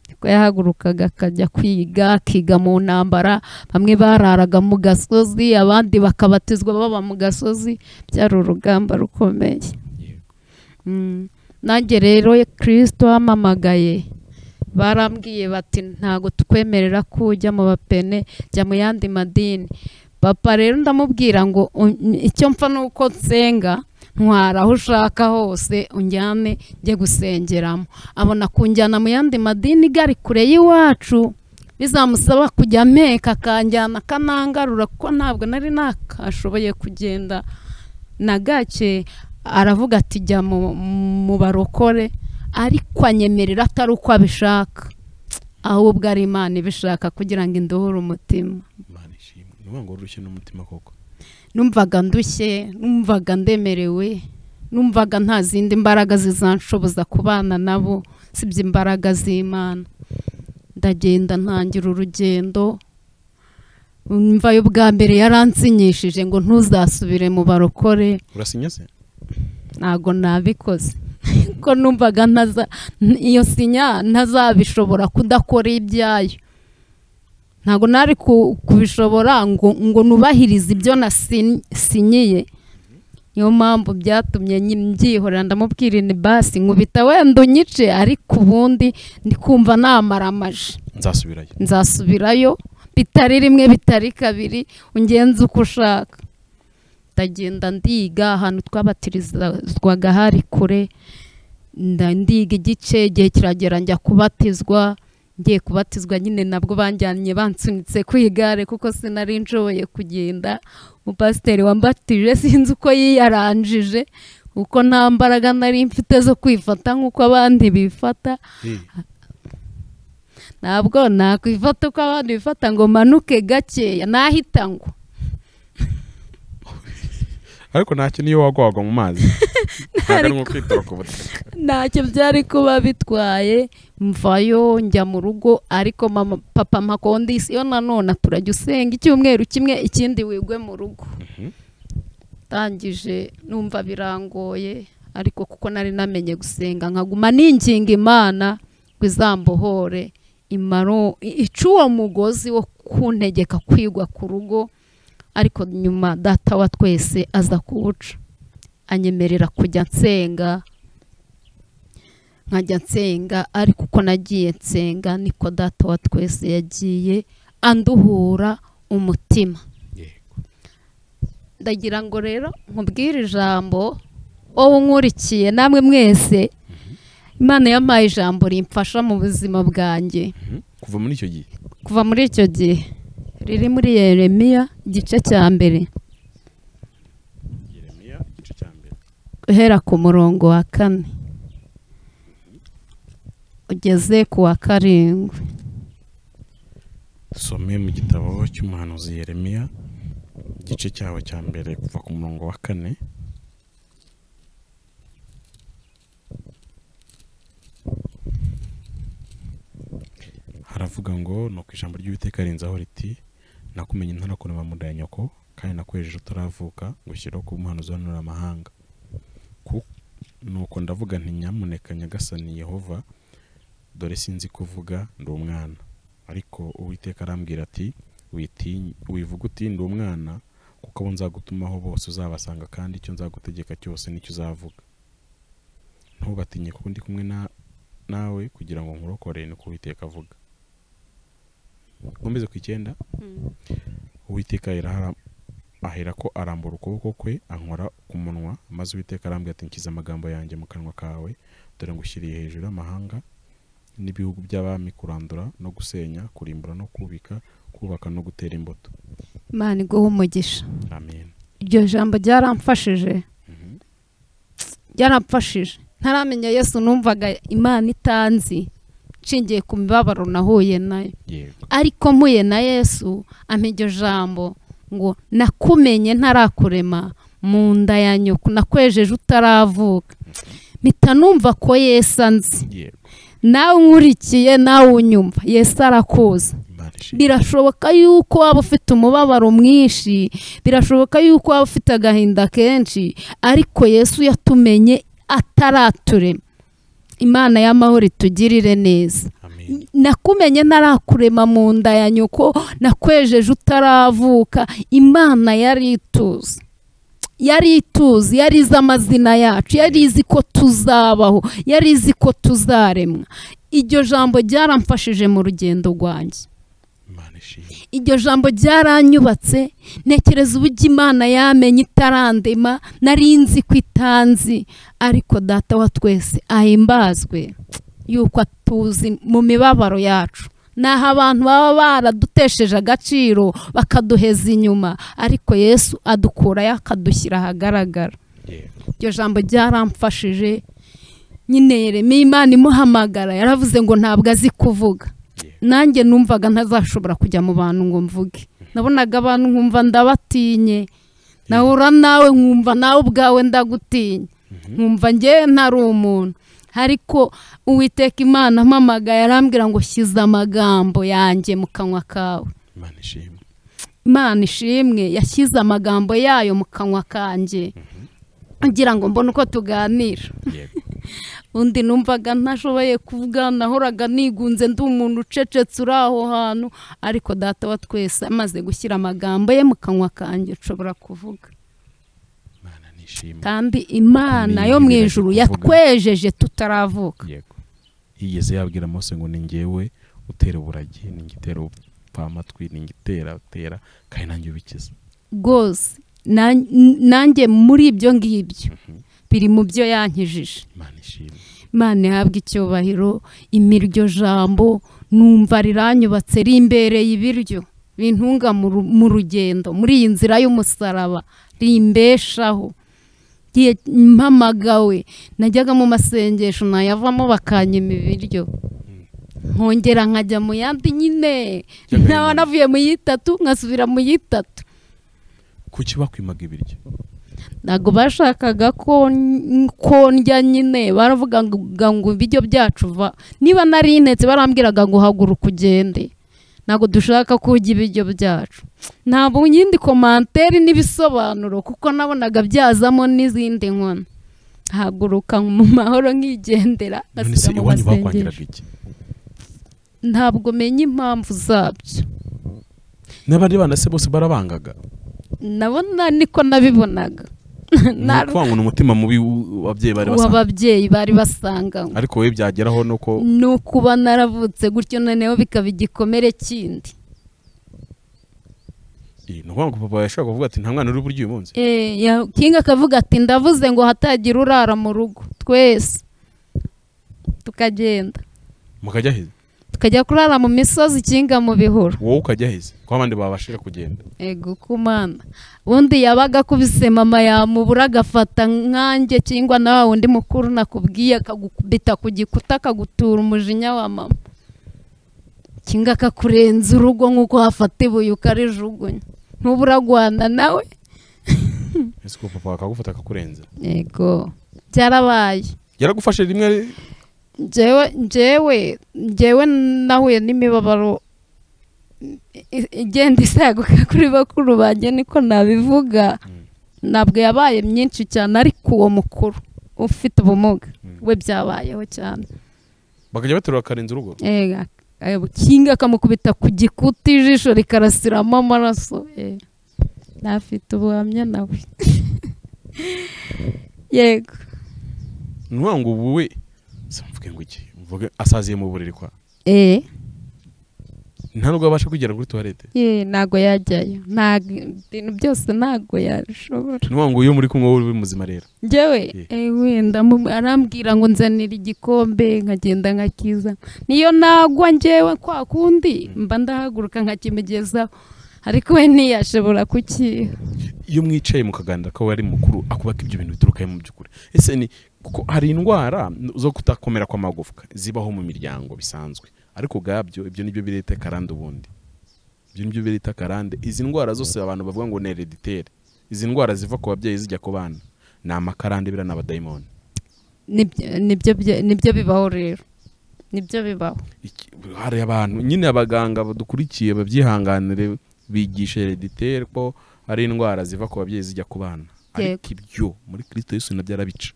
niko yahagurukaga akajya kwiga akiga mu ntambara bamwe bararaga mu gasozi abandi bakabatizwa baba mu gasozi byari urugamba rukomeye Mm. nanjye rero kirisito wamamagaye barambwiye bati ntabwo tukwemerera ko ujya mu bapene jya mu yandi madini papa rero ndamubwira ngo "Un- icyo mpfa ni uko nsenga ntwara aho ushaka hose unjyane njye gusengeramo abona kunjyana mu yandi madini igari kure y'iwacu bizamusaba kujya mpeka akanjyana akanangarura kuko ntabwo nari nakashoboye kugenda na gake aravuga ati jya mu- mu barokore ariko anyemerera atari uko abishaka ahubwo ari imana ibishaka kugira ngo indohore umutima imana ishimwe ni ukuvuga ngo urushye n'umutima koko numvaga ndushye numvaga ndemerewe numvaga nta zindi mbaraga zizanshoboza kubana nabo sibye imbaraga z'imana ndagenda ntangira urugendo mva yo bwa mbere yaransinyishije ngo ntuzasubire mu barokore urasinya se ntago nabikoze ko numvaga ntaza n- iyo sinya ntazabishobora kudakora ibyayo ntago nari ku- kubishobora ngo ngo nubahirize ibyo nasinyiye niyo mpamvu byatumye nyi- mbyihorera ndamubwira ni basi nkubita wenda unyice ariko ubundi ndi kumva namara amaje nzasubirayo nzasubirayo bitari rimwe bitari kabiri ungenze uko ushaka ndagenda ndiga ahantu twabatirizwaga hari kure nda- ndiga igice igihe kiragera njya kubatizwa ngiye kubatizwa nyine nabwo banjyanye bansunitse ku igare kuko sinari nshoboye kugenda umupasiteri wambatije sinzi uko yiyaranjije kuko nta mbaraga nari mfite zo kwifata nk'uko abandi bifata ntabwo nakwifata uko abandi bifata ngo manuke gakeya nahita ngo ariko ntacyo niyo wagwagwa mu mazi ntabwo ari nko kwitaba ku butaka ntacyo byari kuba bitwaye mvayo njya mu rugo ariko mama papa makondisiyo nanone turajya usenga icyumweru kimwe ikindi wigwe mu rugo Mhm. ndangije numva birangoye ariko kuko nari namenye gusenga nkaguma ninginga imana ngo izambohore imaro ica uwo mugozi wo kuntegeka kwigwa ku rugo ariko nyuma data wa twese aza kuwuca anyemerera kujya nsenga nkajya nsenga ariko uko nagiye nsenga niko data wa twese yagiye anduhura umutima yego ndagira ngo rero nkubwire ijambo wowe unkurikiye namwe mwese imana yampaye ijambo rimfasha mu buzima bwanjye Mhm. kuva muri icyo gihe kuva muri icyo gihe riri muri yeremiya igice cya mbere yeremiya igice cya mbere guhera ku murongo wa kane ugeze ku wa karindwi some mu gitabo cy'umuhanuzi yeremiya igice cyawe cya mbere kuva ku murongo wa kane haravuga ngo nuko ijambo ry'uwiteka rinzaho riti nakumenye ntarakurema mu nda ya nyoko kandi nakwejeje utaravuka gushyiraho kuba umuhanuzi uhanura amahanga Ku- nuko ndavuga nti nyamuneka nyagasani yehova dore sinzi kuvuga ndi umwana ariko uwiteka arambwira ati "Witinye- wivuga uti ndi umwana kuko abo nzagutumaho bose uzabasanga kandi icyo nzagutegeka cyose nicyo uzavuga ntubatinye kuko ndi kumwe na- nawe kugira ngo nkurokore niko uwiteka avuga nkomeze ku icyenda uwiteka ahera ko arambura ukuboko kwe ankora ku munwa maze uwiteka arambwira ati nshyize amagambo yanjye mu kanwa kawe dore ngushyiriye hejuru y'amahanga n'ibihugu by'abami kurandura no gusenya kurimbura no kubika kubaka no gutera imbuto imana iguha umugisha amen iryo jambo ryaramfashije byaramfashije ntaramenya yesu numvaga imana itanzi nshingiye ku mibabaro nahuye nayo yego ariko mpuye na yesu ampa iryo jambo ngo nakumenye ntarakurema mu nda ya nyoko nakwejeje utaravuka mpita numva ko yesu anzi yego nawe nkurikiye nawe unyumva yesu arakuza imana ishimwe birashoboka yuko waba ufite umubabaro mwinshi birashoboka yuko waba ufite agahinda kenshi ariko yesu yatumenye ataraturema imana y'amahoro itugirire neza amen nakumenye ntarakurema mu nda ya nyoko nakwejeje utaravuka imana yari ituzi yari ituzi yari izi amazina yacu yari izi ko tuzabaho yari izi ko tuzaremwa iryo jambo ryaramfashije mu rugendo rwanjye imana ishimwe iryo jambo ryaranyubatse ntekereza uburyo imana yamenye itarandema nari nzi ko itanzi ariko data wa twese ahimbazwe yuko atuzi mu mibabaro yacu naho abantu baba baradutesheje agaciro bakaduheza inyuma ariko yesu adukurayo akadushyira ahagaragara yego iryo jambo ryaramfashije nyine yeremeye imana imuhamagara yaravuze ngo ntabwo azi kuvuga nanjye numvaga ntazashobora kujya mu bantu ngo mvuge nabonaga abantu nkumva ndabatinye nahura nawe nkumva nawe ubwawe ndagutinya nkumva ngewe ntari umuntu ariko uwiteka imana ampamagaye arambwira ngo shyize amagambo yanjye mu kanwa kawe imana ishimwe imana ishimwe yashyize amagambo yayo mu kanwa kanjye ngira ngo mbone uko tuganira yego undi numvaga ntashoboye kuvuga nahoraga nigunze ndi umuntu ucecetse uri aho hantu ariko data wa twese amaze gushyira amagambo ye mu kanwa kanjye nshobora kuvuga imana nishimwe kandi imana yo mu ijuru yatwejeje tutaravuka yego yigeze yabwira mose ngo ni ngewe utera uburagi ni nge utera upfa amatwi ni nge utera utera kandi nanjye ubikiza rwose na- nanjye muri ibyo ngibyo biri mu byo yankijije imana ishimwe imana ihabwa icyubahiro imiryo jambo numva riranyubatse rimbereye ibiryo bintunga mu ru- mu rugendo muri iyi nzira y'umusaraba rimbeshaho ngiye mpamagawe najyaga mu masengesho nayavamo bakanyima ibiryo nkongera nkajya mu yandi nyine By'agahinda. nkaba navuye mu y'itatu nkasubira mu y'itatu kuki bakwimaga ibiryo ntabwo bashakaga ko n- ko ndya nyine baravuga ngo ngo ibiryo byacu va niba nari ntetse barambwiraga ngo haguruka ugende ntabwo dushaka ko urya ibiryo byacu ntabwo nyindi komanteri n'ibisobanuro kuko nabonaga byazamo n'izindi nkono haguruka mu mahoro nkigendera none ngasubira se mu iwanyu bakwangiraga masengesho iki ntabwo menya impamvu zabyo n'abandi bana se bose barabangaga nabona niko nabibonaga ni ukwanga ni umutima mubi w- ababyeyi bari basanzwe w'ababyeyi bari basanganywe ariko wowe byageraho ni uko ni ukuba naravutse gutyo noneho bikaba igikomere kindi Iyi, ni ukuvuga ngo papa yashobora kuvuga ati nta mwana uri buryo uyu munsi Eh, ya- kinga akavuga ati ndavuze ngo hatagira urara mu rugo twese tukagenda mukajya aheze tukajya kurara mu misozi kinga mu bihuru wowe ukajya aheze ko abandi babashije kugenda ego kumana ubundi yabaga akubise mama yamubura agafata nkanjye cyangwa na wa wundi mukuru nakubwiye akagukubita ku gikuta akagutura umujinya wa mama cyangwa akakurenza urugo nk'uko hafata ibuye ukarijugunya ntuba uragwana nawe ese ko papa akagufata akakurenza ego byarabaye yaragufashe rimwe njyewe njyewe njyewe nahuye n'imibabaro i- igenda isaguka kuri bakuru banjye niko nabivuga ntabwo yabaye myinshi cyane ariko uwo mukuru ufite ubumuga we byabayeho cyane bakajya baterura bakarenza urugo Ega, ayo kinga akamukubita ku gikuta ijisho rikarasiramo amaraso eh. ntafite ubuhamya nawe yego ni ukuvuga ngo ubu we se mvuge ngo iki mvuge asaziye mu buriri kwa eh. nta nubwo abasha kugera kuri tuwarete ye ntago yajyayo ntago ibintu byose ntago yabishobora ni ukuvuga ngo iyo muri kumwe wowe uri muzima rero njyewe Ye. eh, wenda mu- arambwira ngo nzanira igikombe nkagenda nkakiza niyo nagwa njyewe kwa kundi mba ndahaguruka nkakimugezaho ariko we ntiyashobora kukiha iyo mwicaye mukaganira ko we ari mukuru akubaka ibyo bintu biturukayo mu by'ukuri ese ni kuko hari indwara zo kutakomera kw'amagufwa zibaho mu miryango bisanzwe ariko ubwabyo ibyo nibyo bireta karande ubundi ibyo nibyo bireta karande izi ndwara zose abantu bavuga ngo ni hereditere izi ndwara ziva ku babyeyi zijya ku bana ni amakarande biriya ni abadayimoni Nibyo- nibyo byo- nibyo bibaho rero nibyo bibaho Iki- hari abantu nyine abaganga badukurikiye babyihanganire bigisha hereditere ko ari indwara ziva ku babyeyi zijya ku bana ariko ibyo muri kirisito yesu nabyo arabica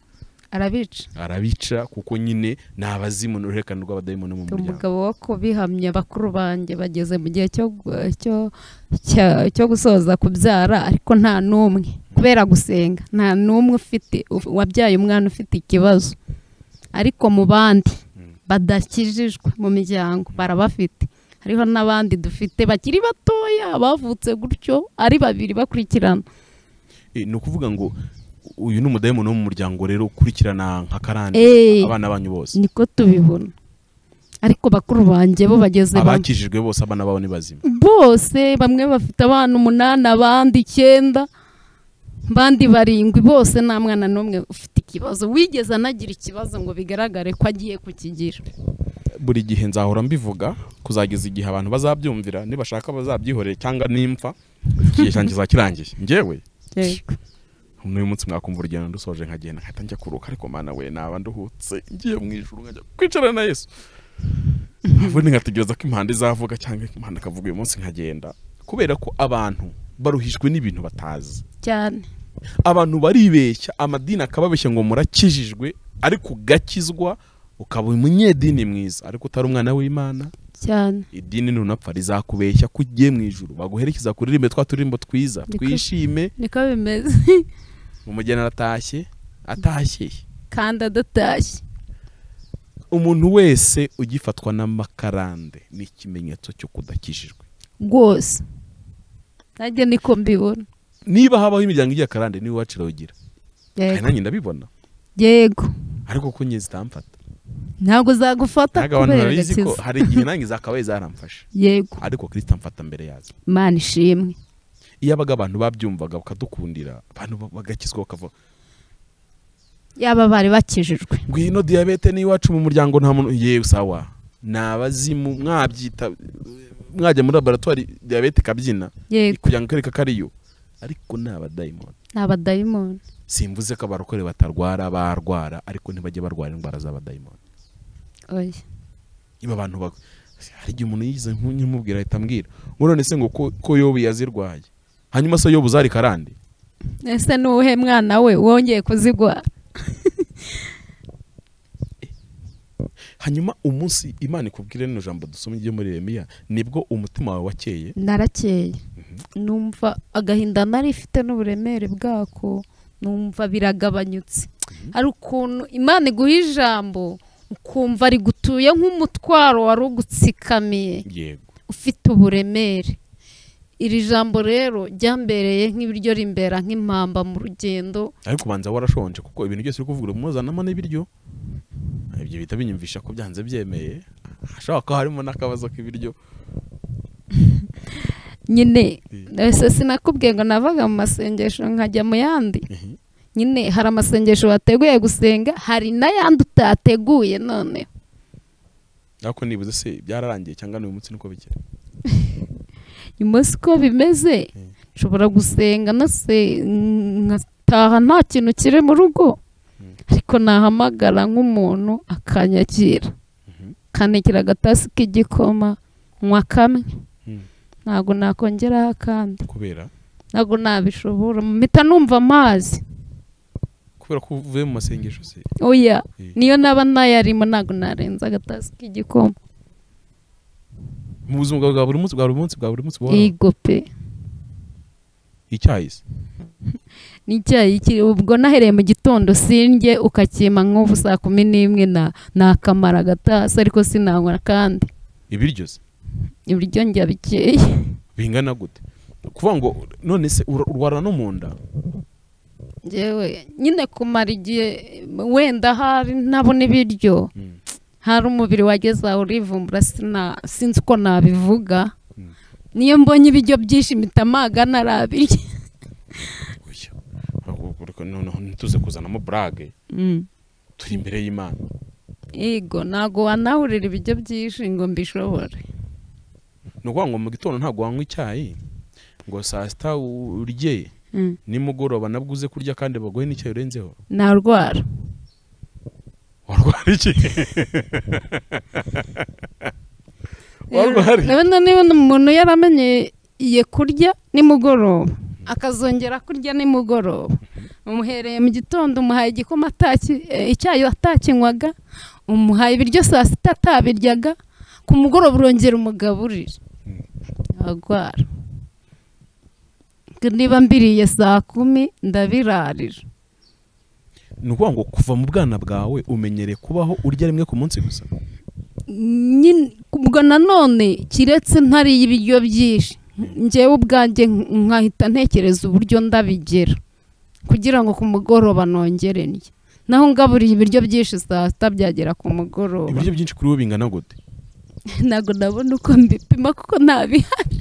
arabica arabica kuko nyine ni abazimu n'uruhererekane rw'abadayimoni mu muryango umugabo wo kubihamya bakuru banjye bageze mu gihe cyo cyo cya- cyo gusoza kubyara ariko nta n'umwe kubera gusenga nta n'umwe ufite wabyaye umwana ufite ikibazo ariko mu bandi Mm. badakijijwe mu miryango barabafite hariho n'abandi dufite bakiri batoya bavutse gutyo ari babiri bakurikirana Eh, ni ukuvuga ngo uyu ni umudayimoni wo mu muryango rero ukurikirana nka karande Eh. abana banyu bose niko tubibona ariko bakuru banjye bo bageze bamwe abakijijwe bose abana babo ni bazima bose bamwe bafite abana umunani abandi icyenda abandi barindwi bose nta mwana n'umwe ufite ikibazo wigeze anagira ikibazo ngo bigaragare ko agiye kukigira buri gihe nzahora mbivuga kuzageza igihe abantu bazabyumvira nibashaka bazabyihorere cyangwa nimpfa igihe cyanjye zakirangiye ngewe n'uyu munsi mwakumva urugendo ndusoje nkagenda nkahita njya kuruhuka ariko mana we naba nduhutse ngiye mu ijuru nkajya kwicarana na yesu ubundi nkategereza ko impanda izavuga cyangwa impanda ikavuga uyu munsi nkagenda kubera ko abantu baruhijwe n'ibintu batazi cyane abantu baribeshya amadini akababeshya ngo murakijijwe ariko ugakizwa ukaba umunyedini mwiza ariko utari umwana w'imana cyane idini nunapfa rizakubeshya ko ugiye mu ijuru baguherekeza kuririmbe twa turirimbo twiza Niko- twishime niko bimeze umugeni aratashye atashye kandi adatashye umuntu wese ugifatwa n'amakarande ni ikimenyetso cyo kudakijijwe rwose nanjye niko mbibona niba habaho imiryango igiye akarande niwe wacirawugira kandi yego nanjye ndabibona yego ariko ko nye zitamfata ntabwo zagufata ntabwo abantu kubera babizi ko agakiza hari igihe nanjye zakabaye zaramfashe yego ariko kirisita amfata mbere yazo imana ishimwe iyo abaga abantu babyumvaga bakadukundira abantu ba- bagakizwa bakava yaba bari bakijijwe ngwino diyabete n'iwacu mu muryango nta muntu yewe sawa ni abazimu mwabyita mwajya muri laboratwari diyabete ikabyina yego kugira ngo ikareka ko ariyo ariko ni abadayimoni ni abadayimoni simvuze ko abarokore batarwara barwara ariko ntibajye barwara indwara z'abadayimoni oya niba abantu ba- hari igihe umuntu yigize nk'umubwira ahita ambwira ngo none se ngo ko ko yobu yazirwaye hanyuma se yobu zari karande ese ni uwuhe mwana we wongeye kuzigwara hanyuma umunsi imana ikubwire rino jambo dusomye ryo muri remiya nibwo umutima wawe wakeye narakeye numva agahinda nari ifite n'uburemere bwako numva biragabanyutse hari ukuntu imana iguha ijambo ukumva rigutuye nk'umutwaro wari ugutsikamiye yego ufite uburemere iri jambo rero ryambereye nk'ibiryo rimbera nk'impamba mu rugendo ariko ubanza warashonje kuko ibintu byose uri kuvuga muzanamo n'ibiryo ibyo bihita binyumvisha ko byanze byemeye hashobora kuba harimo n'akabazo k'ibiryo nyine Mm. ese sinakubwiye ngo navaga mu masengesho nkajya mu yandi nyine hari amasengesho wateguye gusenga hari n'ayandi utateguye noneho ariko nibuze se byararangiye cyangwa n'uyu munsi niko bikiri uyu munsi uko bimeze Mm. nshobora gusenga nase nkataha nta kintu kiri mu rugo Mm. ariko nahamagara nk'umuntu akanyakira Mhm. kanekira agatasi k'igikoma nywa kamwe Mm. ntabwo nakongeraho akandi kubera ntabwo nabishobora mpita numva amazi kubera ko uvuye mu masengesho se oya Eh, niyo naba nayarimo ntabwo narenza agatasi k'igikoma mu buzima bwawe bwa buri munsi bwa buri munsi bwa buri munsi buhoraho yego pe icyayi se n'icyayi kiri ubwo nahereye mu gitondo sinjye ukakima nk'ubu saa kumi n'imwe na nakamara agatasi ariko sinanywa kandi ibiryo se ibiryo njya bikeye bingana gute kuvuga ngo none se ura- urwara no mu nda njyewe nyine kumara igihe wenda hari ntabona ibiryo Mm. hari umubiri wageze aho urivumbura sina- sinzi uko nabivuga niyo mbonye ibiryo byinshi mpita amaga narabirya Oya. Ahubwo reka noneho ntituze kuzanamo burage Mm. turi imbere y'imana yego ntabwo wanahurira ibiryo byinshi ngo mbishobore ni ukuvuga ngo mu gitondo ntabwo wanywa icyayi ngo saa sita urye Mm. nimugoroba nabwo uze kurya kandi baguhe n'icyayi urenzeho narwara warwara iki warwara iki ndabona niba umuntu yaramenyeye kurya nimugoroba akazongera kurya nimugoroba umuhereye mu gitondo umuhaye igikoma ataki- eh, icyayi atakinywaga umuhaye ibiryo saa sita atabiryaga ku mugoroba urongera umugaburira arwara niba mbiriye saa kumi ndabirarira ni ukuvuga ngo kuva mu bwana bwawe umenyereye kubaho urya rimwe ku munsi gusa nyine ubwo nanone kiretse ntariye ibiryo byinshi ngewe ubwanjye nkahita ntekereza uburyo ndabigera kugira ngo ku mugoroba nongere ndye naho ngaburiye ibiryo byinshi saa sita byagera ku mugoroba ibiryo byinshi kuri wowe bingana gute ntabwo nabona uko mbipima kuko ntabihari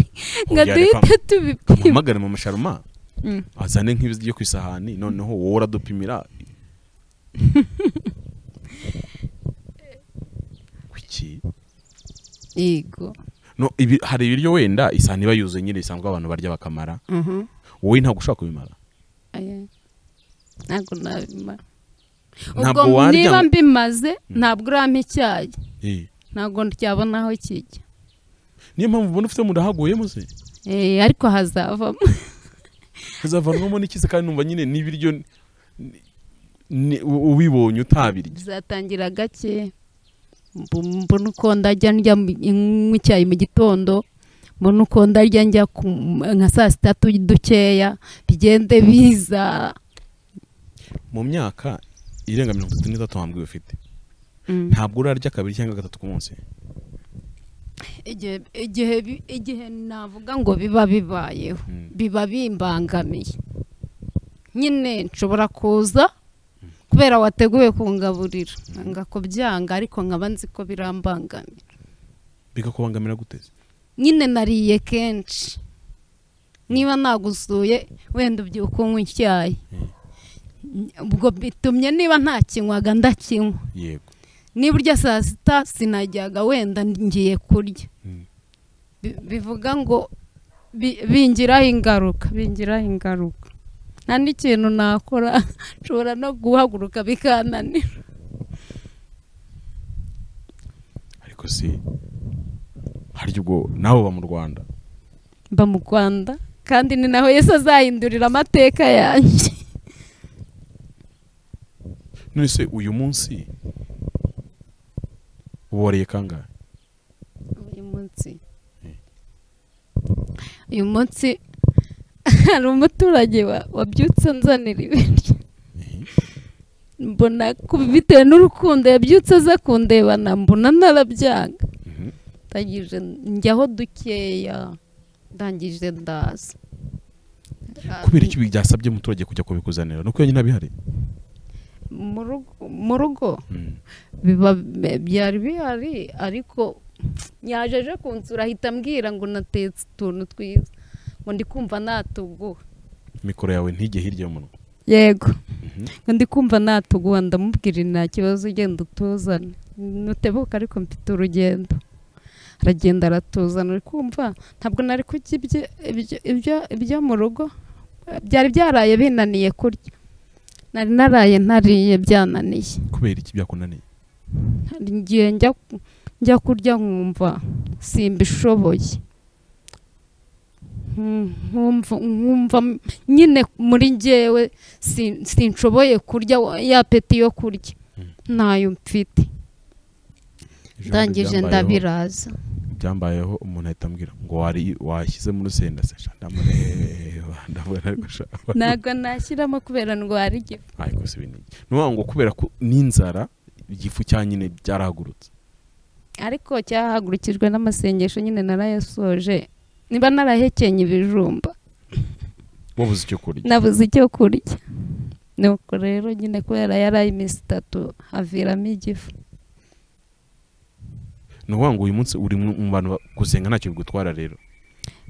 nga Oya, reka- duhita tubipima muhamagare mu masharuma Mm. azane nk'ibyo ku isahani noneho wowe uradupimira Kuki? yego No, ibi- hari ibiryo wenda isahani iba yuzuye nyine bisanzwe abantu barya bakamara Mhm. wowe ntabwo ushobora kubimara Aya. ntabwo nabimara Ntabwo ubwo warya niba ngo- mbimaze ntabwo urampa icyayi Eh, ntabwo ndyabona aho kijya niyo mpamvu ubona ufite mu haguyemo se Eh, ariko hazavamo hazavanwamo n'ikize kandi numva nyine n'ibiryo ni- ni- u- ubibonye utabirya bizatangira gake mbu- mbona uko ndajya ndya mu- nywa icyayi mu gitondo mbona uko ndarya njya ku- nka saa sita tu- dukeya bigende biza mu myaka irenga mirongo itatu n'itatu hambwiwe ufite Mm. ntabwo urarya kabiri cyangwa gatatu ku munsi Igihe- igihe bi- igihe navuga ngo biba bibayeho Mm. biba bimbangamiye nyine nshobora kuza kubera wateguye kungaburira ngakubyanga ariko nkaba nzi ko birambangamira bigakubangamira guteze nyine nariye kenshi niba nagusuye wenda ubyuka unywa icyayi ubwo bitumye niba ntakinywaga ndakinywa yego niba urya saa sita sinajyaga wenda ngiye kurya Mm. Bi- bivuga ngo bi- bingiraho ingaruka bingiraho ingaruka nta n'ikintu nakora nshobora no guhaguruka bikananira ariko si harya ubwo nawe uba mu rwanda mba mu rwanda kandi ni naho yesu azahindurira amateka yanjye none se uyu munsi uboreye kangahe uyu munsi uyu munsi hari umuturage wa- wabyutse anzanira ibiryo mbona ku- bitewe n'urukundo yabyutse aza kundebana mbona narabyanga Mhm. ndangije njyaho dukeya ndangije ndaza kubera iki byasabye umuturage kujya kubikuzanira nuko yonyine abihari Mu rugo- mu rugo Mm. biba byari bihari ariko yaje aje kunsura ahita ambwira ngo natetse utuntu twiza ngo ndi kumva natuguha mikoro yawe ntige hirya y'umunwa yego Mhm. ngo ndi kumva natuguha ndamubwira nta kibazo ugenda utuzane nutebuka ariko mfite urugendo aragenda aratuzana uri kumva ntabwo nari kurya ibyo- ibyo- ibyo- ibyo mu rugo byari byaraye binaniye kurya nari naraye ntariye byananiye kubera iki byakunaniye hari igihe njya njya kurya nkumva simbishoboye Mm, nkumva nkumva m- nyine muri njyewe sin- sinshoboye kurya wa- ya peti yo kurya ntayo mfite Ijambo ndangije ryambayeho- ndabiraza byambayeho umuntu ahita ambwira ngo wari washyize mu rusenda se sha ndamureba ndabona ariko sha ntabwo nashyiramo kubera ndwara igifu ariko si binigi ni ukuvuga ngo kubera ko n'inzara igifu cya nyine byarahagurutse ariko cyahagurukijwe n'amasengesho nyine narayasoje niba narahekenye ibijumba wabuze icyo kurya nabuze icyo kurya nuko rero nyine kubera yaraye iminsi itatu haviramo igifu ni ukuvuga ngo uyu munsi uri mu mu bantu ba- gusenga ntacyo bigutwara rero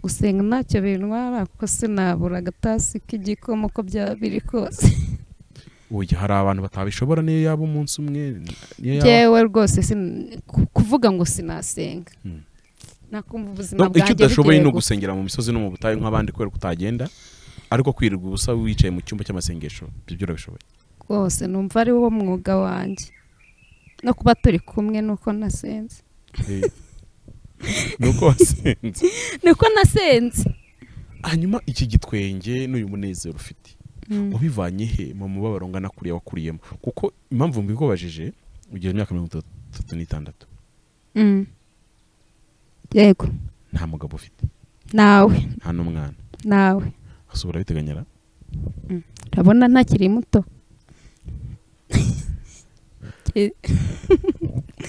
gusenga ntacyo bintwara kuko sinabura agatasi k'igikoma uko byaba biri kose uyu hari abantu batabishobora niyo yaba umunsi umwe niyo yaba byewe rwose sin- ku- kuvuga ngo sinasenga Hmm. nakumva ubuzima No, bwanjye icyo udashoboye bugiye ni gusa ugusengera mu misozi no mu butayu nk'abandi kubera ko utagenda ariko kwirirwa ubusa wicaye mu cyumba cy'amasengesho ibyo byo urabishoboye rwose numva ari wo mwuga wanjye no kuba turi kumwe nuko nasenze Eh, ni uko wasenze niko nasenze hanyuma iki gitwenge n'uyu munezero ufite Mm. wabivanye he mu mubabaro ungana kuriya wakuriyemo kuko impamvu mbikubajije ugira imyaka mirongo itatu n'itandatu Mm. yego nta mugabo ufite nawe nta n'umwana nawe ese urabiteganyira urabona ntakiri muto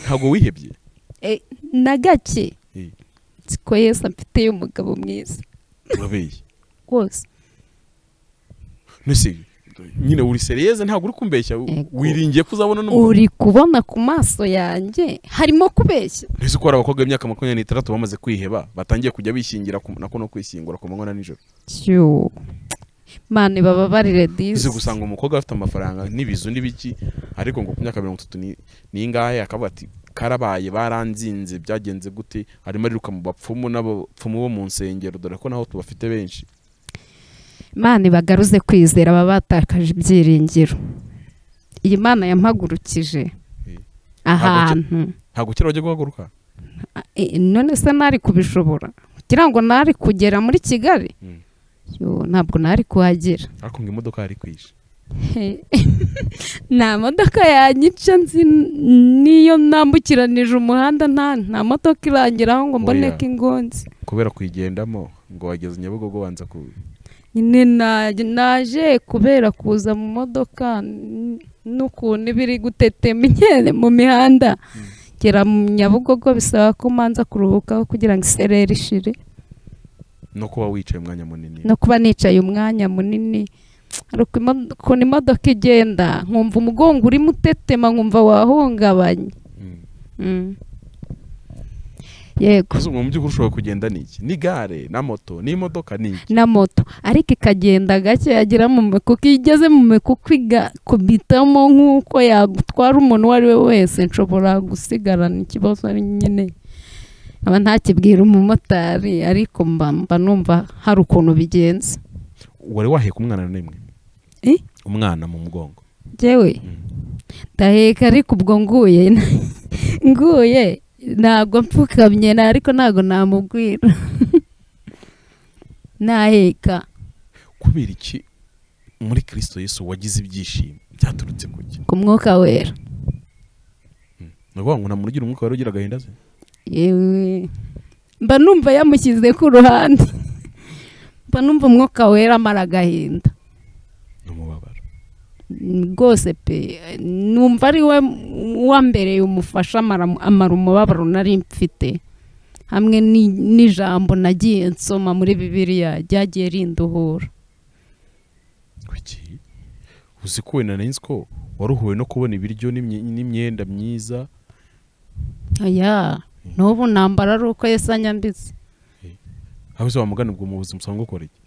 ntabwo wihebye na gake Eh, siko yesu amfiteye umugabo mwiza urabeye rwose nese nyine uri seriyeze ntabwo uri kumbeshya u- Yego. wiringiye kuzabona n'umugabo uri kubona ku maso yanjye harimo kubeshya ntese ko hari abakobwa b'imyaka makumyabiri n'itandatu bamaze kwiheba batangiye kujya bishyingira ku- nako no kwishyingura ku manywa na nijoro Tyo. mani bababarire uzi dizi gusanga umukobwa afite amafaranga n'ibizu n'ibiki ariko ngo ku myaka mirongo itatu ni- n'ingahe akavuga ati karabaye baranzinze byagenze gute arimo ariruka mu bapfumu n'abapfumu bo mu nsengero dore ko naho tubafite benshi mani bagaruze kwizera aba batakaje ibyiringiro iyi mana yampagurukije Eh. ahantu ntabwo ukiri bajya guhaguruka Eh, none se nari kubishobora kugira ngo nari kugera muri kigali Mm. Yo, ntabwo nari kuhagera ariko ngo imodoka yari kwishe He. nta modoka yanyica nzi niyo nambukiranije umuhanda nta nta modoka irangiraho ngo mboneke Oya. ingonzi kubera kuyigendamo ngo wageze nyabugogo wanza ku nyine na- naje kubera kuza mu modoka n- n'ukuntu iba iri gutetema inkende mu mihanda ngera mu nyabugogo bisaba ko manza kuruhukaho kugira ngo isereri ishire no kuba wicaye umwanya munini no kuba nicaye umwanya munini ariko imo- ukuntu imodoka igenda nkumva umugongo urimo utetema nkumva wahungabanye Mm. Mm. yego Ese mu by'ukuri ushobora kugenda n'iki ni gare na moto n'imodoka n'iki na moto ariko ikagenda gake yagera mu mikuku iyo igeze mu mikuku igakubitamo nk'uko yagutwara umuntu uwo ari we wese nshobora gusigarana ikibazo ari nyine aba ntakibwira umumotari ariko mba mba numva hari ukuntu bigenza wari waheka umwana n'imwe Eh? umwana mu mugongo njyewe ndaheka ariko ubwo nguye nguye ntabwo mpfukamye na- ariko ntabwo namubwira naheka kubera iki muri kirisito yesu wagize ibyishimo byaturutse ku ki ku mwuka wera ni ukuvuga ngo nta muntu ugira umwuka wari ugira agahinda ze yewe mba numva yamushyize ku ruhande mba numva umwuka wera amara agahinda ni umubabaro rwose pe numva ari we wa mbere umufasha amara amara umubabaro nari mfite hamwe ni- n'ijambo nagiye nsoma muri bibiliya ryagiye rinduhura kuki uzi ko wenda nari nzi ko waruhuwe no kubona ibiryo n'imye- n'imyenda myiza aya n'ubu ntambara ari uko yesi anyambitse aho uzi wamugana ubwo mu buzima usanga ukora iki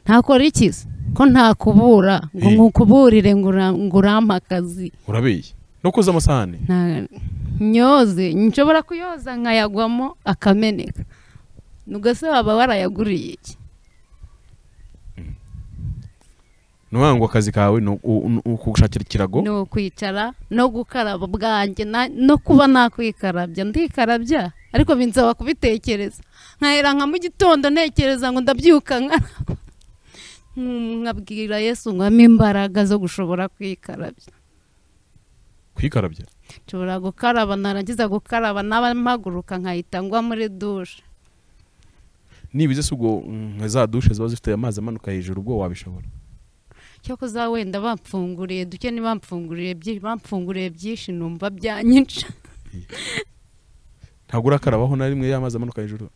ntakora ikizi ko ntakubura ngo Eh. nkukuburire ngo ura- ngo urampe akazi urabeye no koza amasahane nta nyoze nshobora kuyoza nkayagwamo akameneka nubwo se waba warayaguriye iki ni ukuvuga ngo akazi kawe ni u- u- u- kugushakira ikirago ni ukwicara no gukaraba bwanjye na- no kuba nakwikarabya ndikarabya ariko binsaba kubitekereza nkahera nka mu gitondo ntekereza ngo ndabyuka nkaraba Mm, nkabwira yesu ngo ampe imbaraga zo gushobora kwikarabya kwikarabya nshobora gukaraba narangiza gukaraba naba mpaguruka nkahita ngwa muri dushe nibize si ubwo mm, nka za dushe ziba zifite amazi amanuka hejuru ubwo wabishobora cyo kuza wenda bamfunguriye duke ni bamfunguriye byinshi bamfunguriye byinshi numva byanyica ntabwo urakarabaho na rimwe y'amazi amanuka hejuru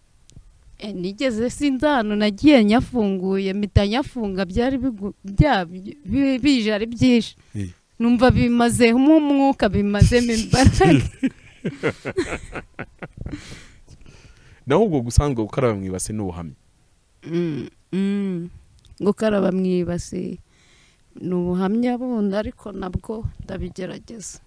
E, nigeze sinzi ahantu nagiye nyafunguye mpita nyafunga byari bigu- bya- bi- bije ari byinshi Eh. numva bimazemo umwuka bimazemo imbaraga naho ubwo gusanzwe gukaraba mu ibase ni ubuhamya Mm, mm. gukaraba mu ibasi ni ubuhamya bundi ariko nabwo ndabigerageza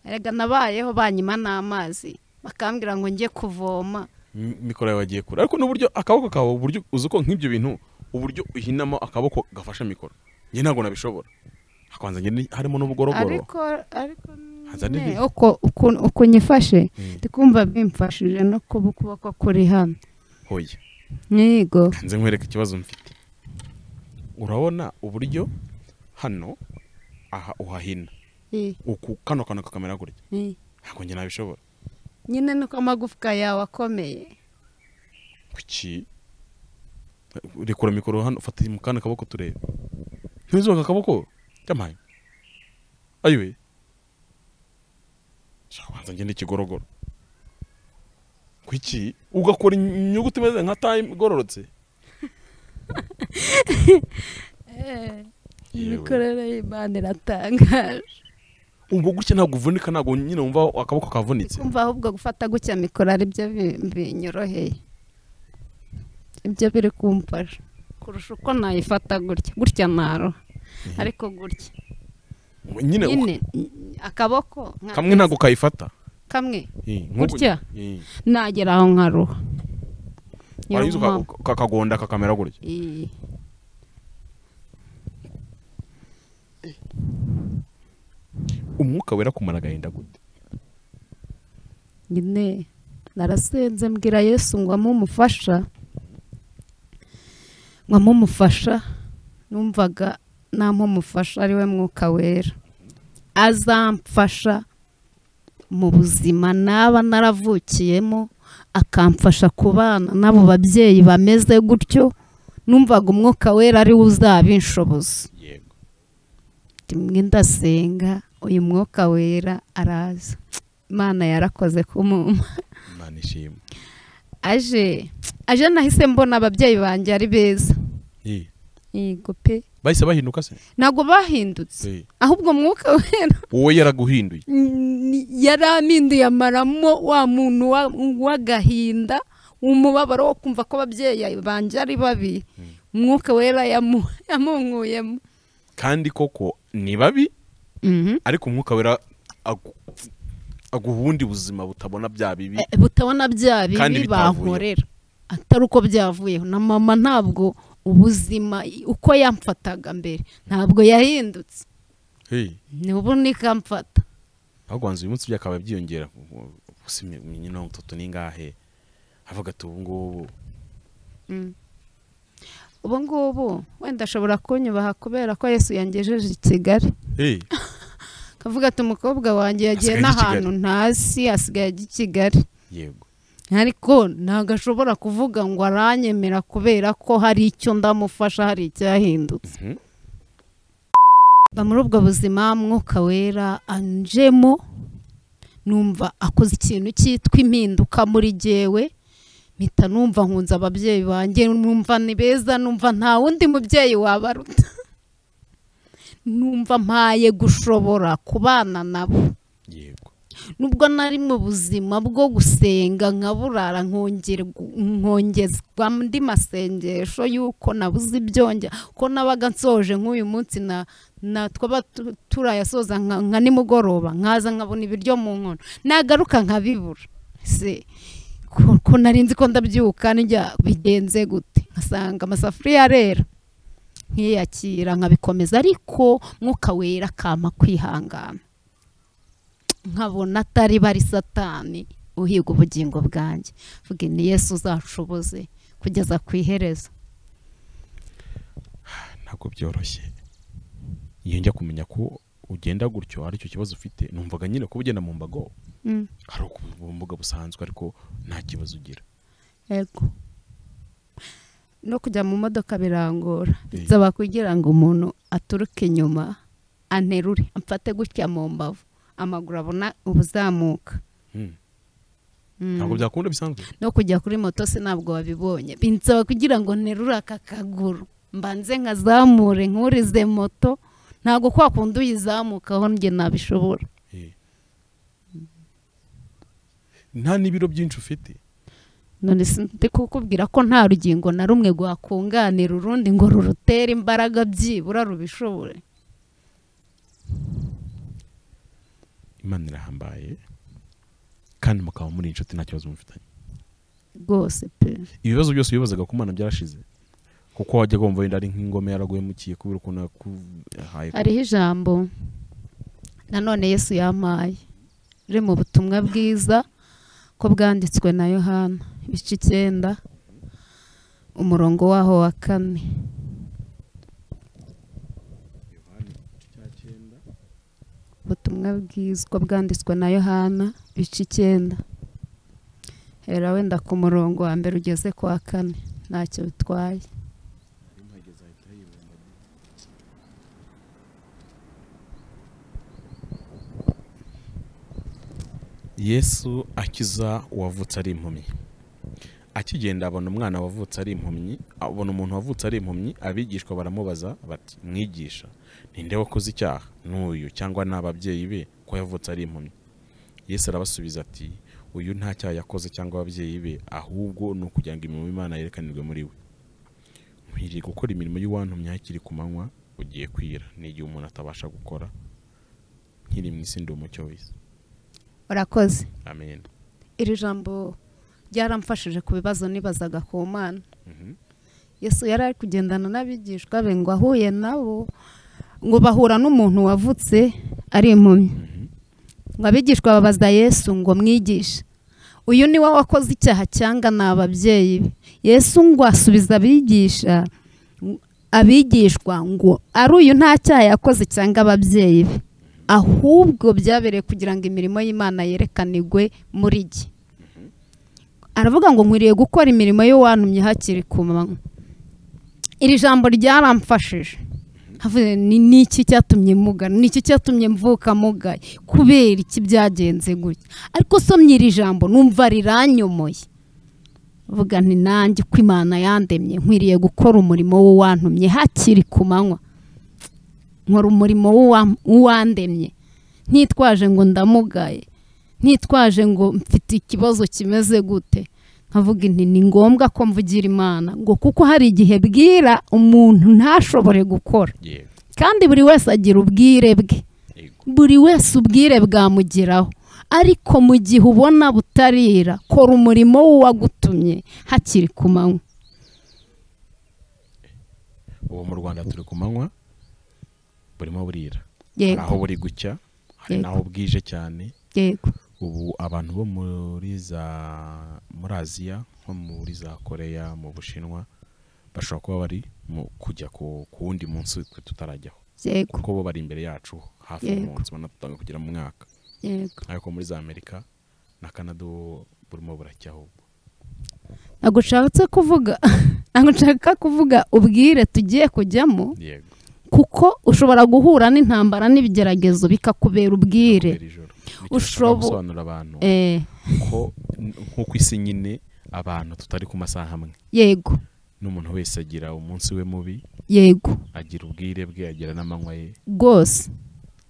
erega nabayeho banyima n'amazi bakambwira ngo njye kuvoma M- mikoro yawe agiye kure ariko n'uburyo akaboko kawe uburyo uzi ko nk'ibyo bintu uburyo uhinamo akaboko gafashe mikoro njye ntabwo nabishobora hakabanza njye ni- harimo n'ubugorogoro ariko ariko Haza nyine n'ibindi. uko ukuntu- uko nyifashe Mm. ndi kumva bimfashije no kuba ukuboko kuri hano hoya nyigo nze nkwereka ikibazo mfite urabona uburyo hano aha uhahina Eh, uku kano kantu kakamera gutya eh. ntabwo njye nabishobora nyine nuko amagufwa yawe akomeye kuki rekura mikoro hano fata mu kandi kaboko turebe ntiwizuba aka kaboko kamaye ayiwe shaka banza ngende ikigorogoro kuki ugakora inyuguti imeze nka tayi igororotse Yewe. imikorere y'imana iratangaje ubwo gutya ntabwo uvunika ntabwo nyine wumva akaboko kavunitse kumva ahubwo gufata gutya mikoro aribyo bi- binyoroheye ibyo biri kumfasha kurusha uko nayifata gutya gutya naroha ariko gutya nyine uko- nyine akaboko nka- kamwe ntabwo kayifata kamwe Eh, nk'uko- Gutya? Eh. nagera aho nkaroha Niyo warangiza uka- mpamvu. uka- kakagonda kakamera gutya Eh. umwuka wera kumara agahinda gute nyine narasenze mbwira yesu ngo amumufasha ngo amumufasha numvaga namumufasha ariwe mwuka wera azamfasha mu buzima naba naravukiyemo akamfasha kubana n'abo babyeyi bameze gutyo numvaga umwuka wera ariwe uzabinshoboza yego rimwe ndasenga uyu mwuka wera araza imana yarakoze kumuma imana ishimwe aje aje nahise mbona ababyeyi banjye ari beza Eh. yego pe bahise bahinduka se ntabwo bahindutse Eh. ahubwo mwuka wera wowe yaraguhinduye ni- yari aminduye amaramo wa muntu wa- w'agahinda umubabaro wo kumva ko ababyeyi banjye ari babi umwuka wera yamu- yamunkuyemo kandi koko ni babi Mhm. ariko umwuka wera agu- aguha ubundi buzima butabona bya bibi Eh, butabona bya Kandi bibi bitavuyeho. bankorera atari uko byavuyeho na mama ntabwo ubuzima uko yamfataga mbere ntabwo yahindutse Hey, nubu nikamfata ahubwo wanze uyu munsi byakaba byiyongera gusa nyina mutoto ni ngahe avuga ati ubu ngubu ubu ngubu wenda ashobora kunyubaha kubera ko yesu yangejeje i kigali Hey, akavuga ati umukobwa wanjye yagiye Asigaye i n'ahantu ntasi asigaye ajya i kigali yego ariko ntabwo ashobora kuvuga ngo aranyemera kubera ko hari icyo ndamufasha hari icyahindutse Mhm. mba muri ubwo buzima mwuka wera anjemo numva akoze ikintu cyitwa impinduka muri jyewe mpita numva nkunze ababyeyi banjye numva ni beza numva nta wundi mubyeyi wabaruta numva mpaye gushobora kubana nabo yego nubwo nari mu buzima bwo gusenga nkaburara nkongerwa- nkongezwa andi masengesho y'uko nabuze ibyongera ko nabaga nsoje nk'uyu munsi na na twaba tu- turayasoza nka nka nimugoroba nkaza nkabona ibiryo mu nkono nagaruka nkabibura se ko ko nari nzi ko ndabyuka njya bigenze gute nkasanga amasafuriya arera nkiyakira nkabikomeza ariko mwuka wera akama kwihangana nkabona atari bari satani uhiga ubugingo bwanjye mvuga ni yesu uzanshoboze kugeza ku iherezo ntabwo byoroshye iyo njya kumenya ko ugenda gutyo aricyo kibazo ufite numvaga nyine kuba ugenda mu mbago Mm, hari ubumuga busanzwe ariko nta kibazo ugira yego no kujya mu modoka birangora Eh. nsaba kugira ngo umuntu aturuke inyuma anterure amfate gutya mu mbavu amaguru abona ubuzamuka Mm. Mm. ntabwo byakunda bisanzwe no kujya kuri moto se ntabwo wabibonye binsaba kugira ngo nterure aka kaguru mbanze nkazamure nkurize moto ntabwo kwa kundi uyizamukaho njye nabishobora Eh. nta n'ibiro byinshi ufite none se ndi kukubwira ko nta rugingo na rumwe rwakunganira urundi ngo rurutere imbaraga byibura rubishobore imana irahambaye kandi mukaba muri inshuti nta kibazo mufitanye rwose pe ibibazo byose wibazaga ku mana byarashize kuko wajya wumva wenda ari nk'ingome yaraguhemukiye kubera ukuntu yakuhaye hariho ijambo nanone yesu yampaye riri mu butumwa bwiza ko bwanditswe na yohana ibice icyenda umurongo waho wa kane ubutumwa bwiza ko bwanditswe na yohana ibice icyenda hera wenda ku murongo wa mbere ugeze ku wa kane ntacyo bitwaye yesu akiza uwavutse ari impumyi akigenda abona umwana wavutse ari impumyi abona umuntu wavutse ari impumyi abigishwa baramubaza bati mwigisha ninde wakoze icyaha n'uyu cyangwa ni ababyeyi be ko yavutse ari impumyi yesu arabasubiza ati uyu nta cyaha yakoze cyangwa ababyeyi be ahubwo ni ukugira ngo imirimo y'imana yerekanirwe muri we nkwiriye gukora imirimo y'uwantumye hakiri ku manywa ugiye kwira n'igihe umuntu atabasha gukora nkiri mu isi ndi umucyo w'isi urakoze amen iri jambo ryaramfashije ku bibazo nibazaga ku mana yesu yari ari kugendana n'abigishwa be ngo ahuye nabo ngo bahura n'umuntu wavutse ari impumyi ngo abigishwa babaza yesu ngo mwigishe uyu ni we wakoze icyaha cyangwa ni ababyeyi be yesu ngo asubiza abigisha abigishwa ngo ari uyu nta cyaha yakoze cyangwa ababyeyi be ahubwo byabereye kugira ngo imirimo y'imana yerekanirwe muri jye aravuga ngo nkwiriye gukora imirimo y'uwantumye hakiri ku manywa iri jambo ryaramfashije Havuze, ni ni iki cyatumye mugana ni iki cyatumye mvuka mugaye kubera iki byagenze gutya ariko somye iri jambo numva riranyomoye vuga nti nanjye uko imana yandemye nkwiriye gukora umurimo w'uwantumye hakiri ku manywa nkora umurimo w'uwa- w'uwandemye ntitwaje ngo ndamugaye ntitwaje ngo mfite ikibazo kimeze gute nkavuga nti ni ngombwa ko mvugira imana ngo kuko hari igihe bwira umuntu ntashobore gukora yego kandi buri wese agira ubwire bwe yego buri wese ubwire bwamugeraho ariko mu gihe ubona butarira kora umurimo w'uwagutumye hakiri ku manywa ubu mu rwanda turi ku manywa burimo burira hari yego aho buri gucya hari Yego. n'aho bwije cyane yego ubu abantu bo muri za muri aziya nko muri za koreya mu bushinwa bashobora kuba bari mu kujya ku ku wundi munsi twe tutarajyaho yego kuko bo bari imbere yacu hafi Yego. umunsi banatanga kugera mu mwaka yego ariko muri za amerika na kanada ubu burimo buracyaho ubu ntabwo ushatse kuvuga ntabwo nshaka kuvuga ubwire tugiye kujyamo yego kuko ushobora guhura n'intambara n'ibigeragezo bikakubera ubwire kubera ijoro Nicyo Ushobo- dushobora gusobanurira abantu Eh, ko n- nk'uko isi nyine abantu tutari ku masaha amwe yego n'umuntu wese agira umunsi we mubi yego agira ubwire bwe agira n'amanywa ye rwose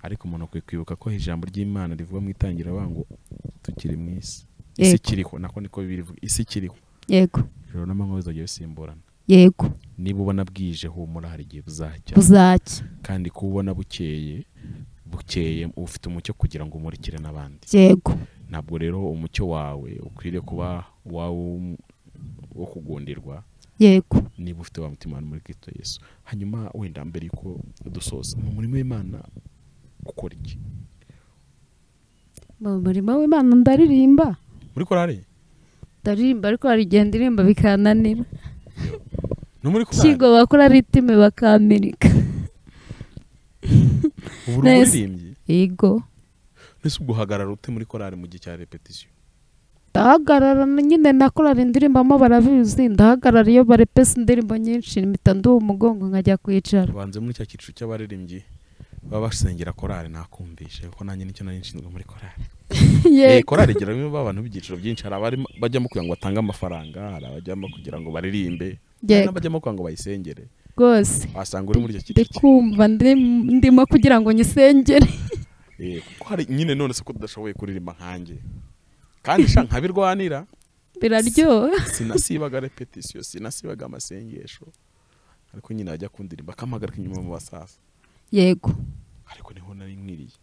ariko umuntu akwiye kwibuka ko ijambo ry'imana rivuga mu itangirabango tukiri mu isi isi Yego. ikiriho nako niko birivuga isi ikiriho yego ijoro n'amanywa bizajya bisimburana yego niba ubona bwije humura hari igihe buzacya buzaki kandi kuba ubona bukeye bukeye uba ufite umucyo kugira ngo umurikire n'abandi yego ntabwo rero umucyo wawe ukwiriye kuba wawe wo kugundirwa yego niba ufite wa mutima wawe muri Kristo Yesu hanyuma wenda mbere yuko dusoza mu murimo w'Imana ukora iki mu murimo w'imana ndaririmba muri korari ndaririmba ariko hari igihe ndirimba bikananira ni muri korari kigo bakora ritime bakamirika ubu uri Neza. umuririmbyi yego mbese ubwo uhagarara ute muri korari mu gihe cya repetisiyo ndahagarara na- nyine nakorana indirimbo barabizi ndahagarara iyo barepesa indirimbo nyinshi mpita nduha umugongo nkajya kwicara banze muri cya cyiciro cy'abaririmbyi baba basengera korari nakumvishe kuko nanjye nicyo nari nshinzwe muri korari Eh, yego korari igira abantu b'ibyiciro byinshi hari abari bajyamo kugira ngo batange amafaranga hari abajyamo kugira ngo baririmbe hari yego n'abajyamo kugira ngo bayisengere rwose wasanga uri muri icyo ndi cyiciro kumva ndi- ndimo kugira ngo nyisengere Eh, kuko hari nyine none se ko tudashoboye kuririmba nkanjye kandi sha nkabirwanira biraryoha sinasibaga repetisiyo sinasibaga amasengesho ariko nyine ajya kundirimba akampagarika inyuma mu basasa yego ariko niho nari nkwiriye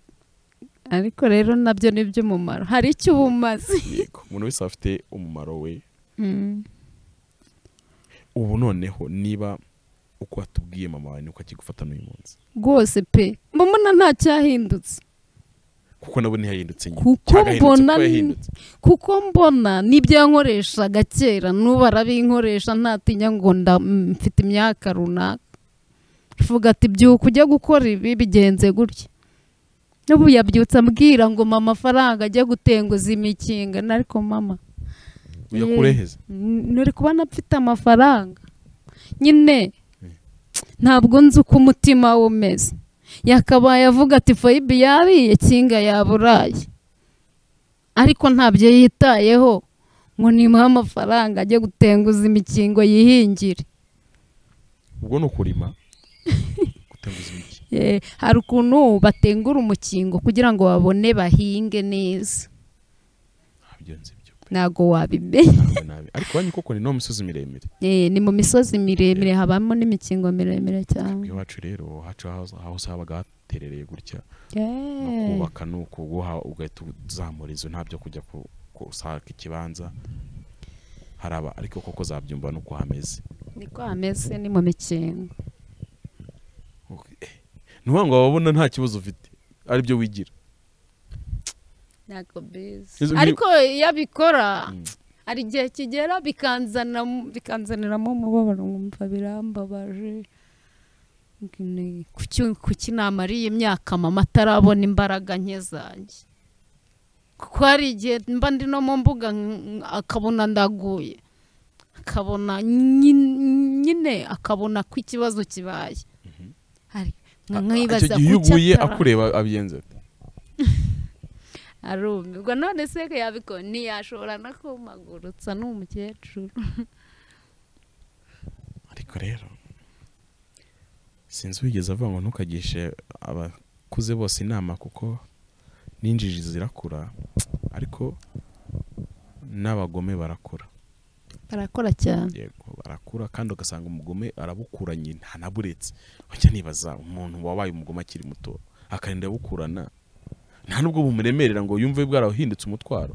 ariko rero nabyo ni iby'umumaro hari icyo uba umaze yego umuntu wese aba afite umumaro we Mm. ubu noneho niba uko watubwiye mama wawe nuko akigufata n'uyu munsi rwose pe mbona nta cyahindutse kuko nabo ntiyahindutse nyine Kuko Cyangwa yahindutse mbona kuko ni- yahindutse kuko mbona n'ibyo yankoreshaga kera n'ubu arabinkoresha ntatinya ngo nda mm, mfite imyaka runaka uvuga ati byuka ujya gukora ibi bigenze gutya n'ubu yabyutse ambwira ngo mama amafaranga ajya gutenguza imikinga ariko mama ujya kureheza nuri kubona mfite amafaranga nyine ntabwo nzi uko umutima we umeze yakabaye avuga ati fayibi yariye kinga yaburaye ariko ntabyo yitayeho ngo nimuhe amafaranga ajye gutenguza imikingo yihingire ubwo ni ukurima gutenguza imiti Eh, hari ukuntu batengura umukingo kugira ngo babone bahinge neza ntabigenze ibyo pe ntabwo wabimenya nabi nabi ariko wanyu koko ni no misozi miremire Eh, ni mu misozi miremire habamo n'imikingo miremire cyane iwacu rero hacu hose habaga haterereye gutya Eh. no kubaka ni uko guha ugahita uzamura inzu nta byo kujya ku- gushaka ikibanza haraba ariko koko zabyumva nuko hameze niko hameze ni mu mikingo ntuba ngo wabona nta kibazo ufite aribyo wigira ntabwo bizi Izo- ariko iyo abikora Mm. hari igihe kigera bikanzana bikanzaniramo umubabaro nkumva birambabaje Ni kuki- kuki namariye imyaka mama atarabona imbaraga nke zanjye kuko hari igihe mba ndi no mu mbuga nk- akabona ndaguye akabona nyi- nyine akabona ko ikibazo kibaye hari icyo nkibaza gihe iyo kuki uguye atara- akureba abigenza ate? arumirwa none se ko yabikora ntiyashobora no kumagurutsa ni umukecuru ariko rero sinzi wigeze avuga ngo ntukagishe abakuze bose inama kuko n'injiji zirakura ariko n'abagome barakura barakora cyane yego barakura kandi ugasanga umugome arabukuranye nta naburetse wajya nibaza umuntu wabaye umugome akiri muto akarinda abukurana nta n'ubwo bumuremerera ngo yumve bwarahindutse umutwaro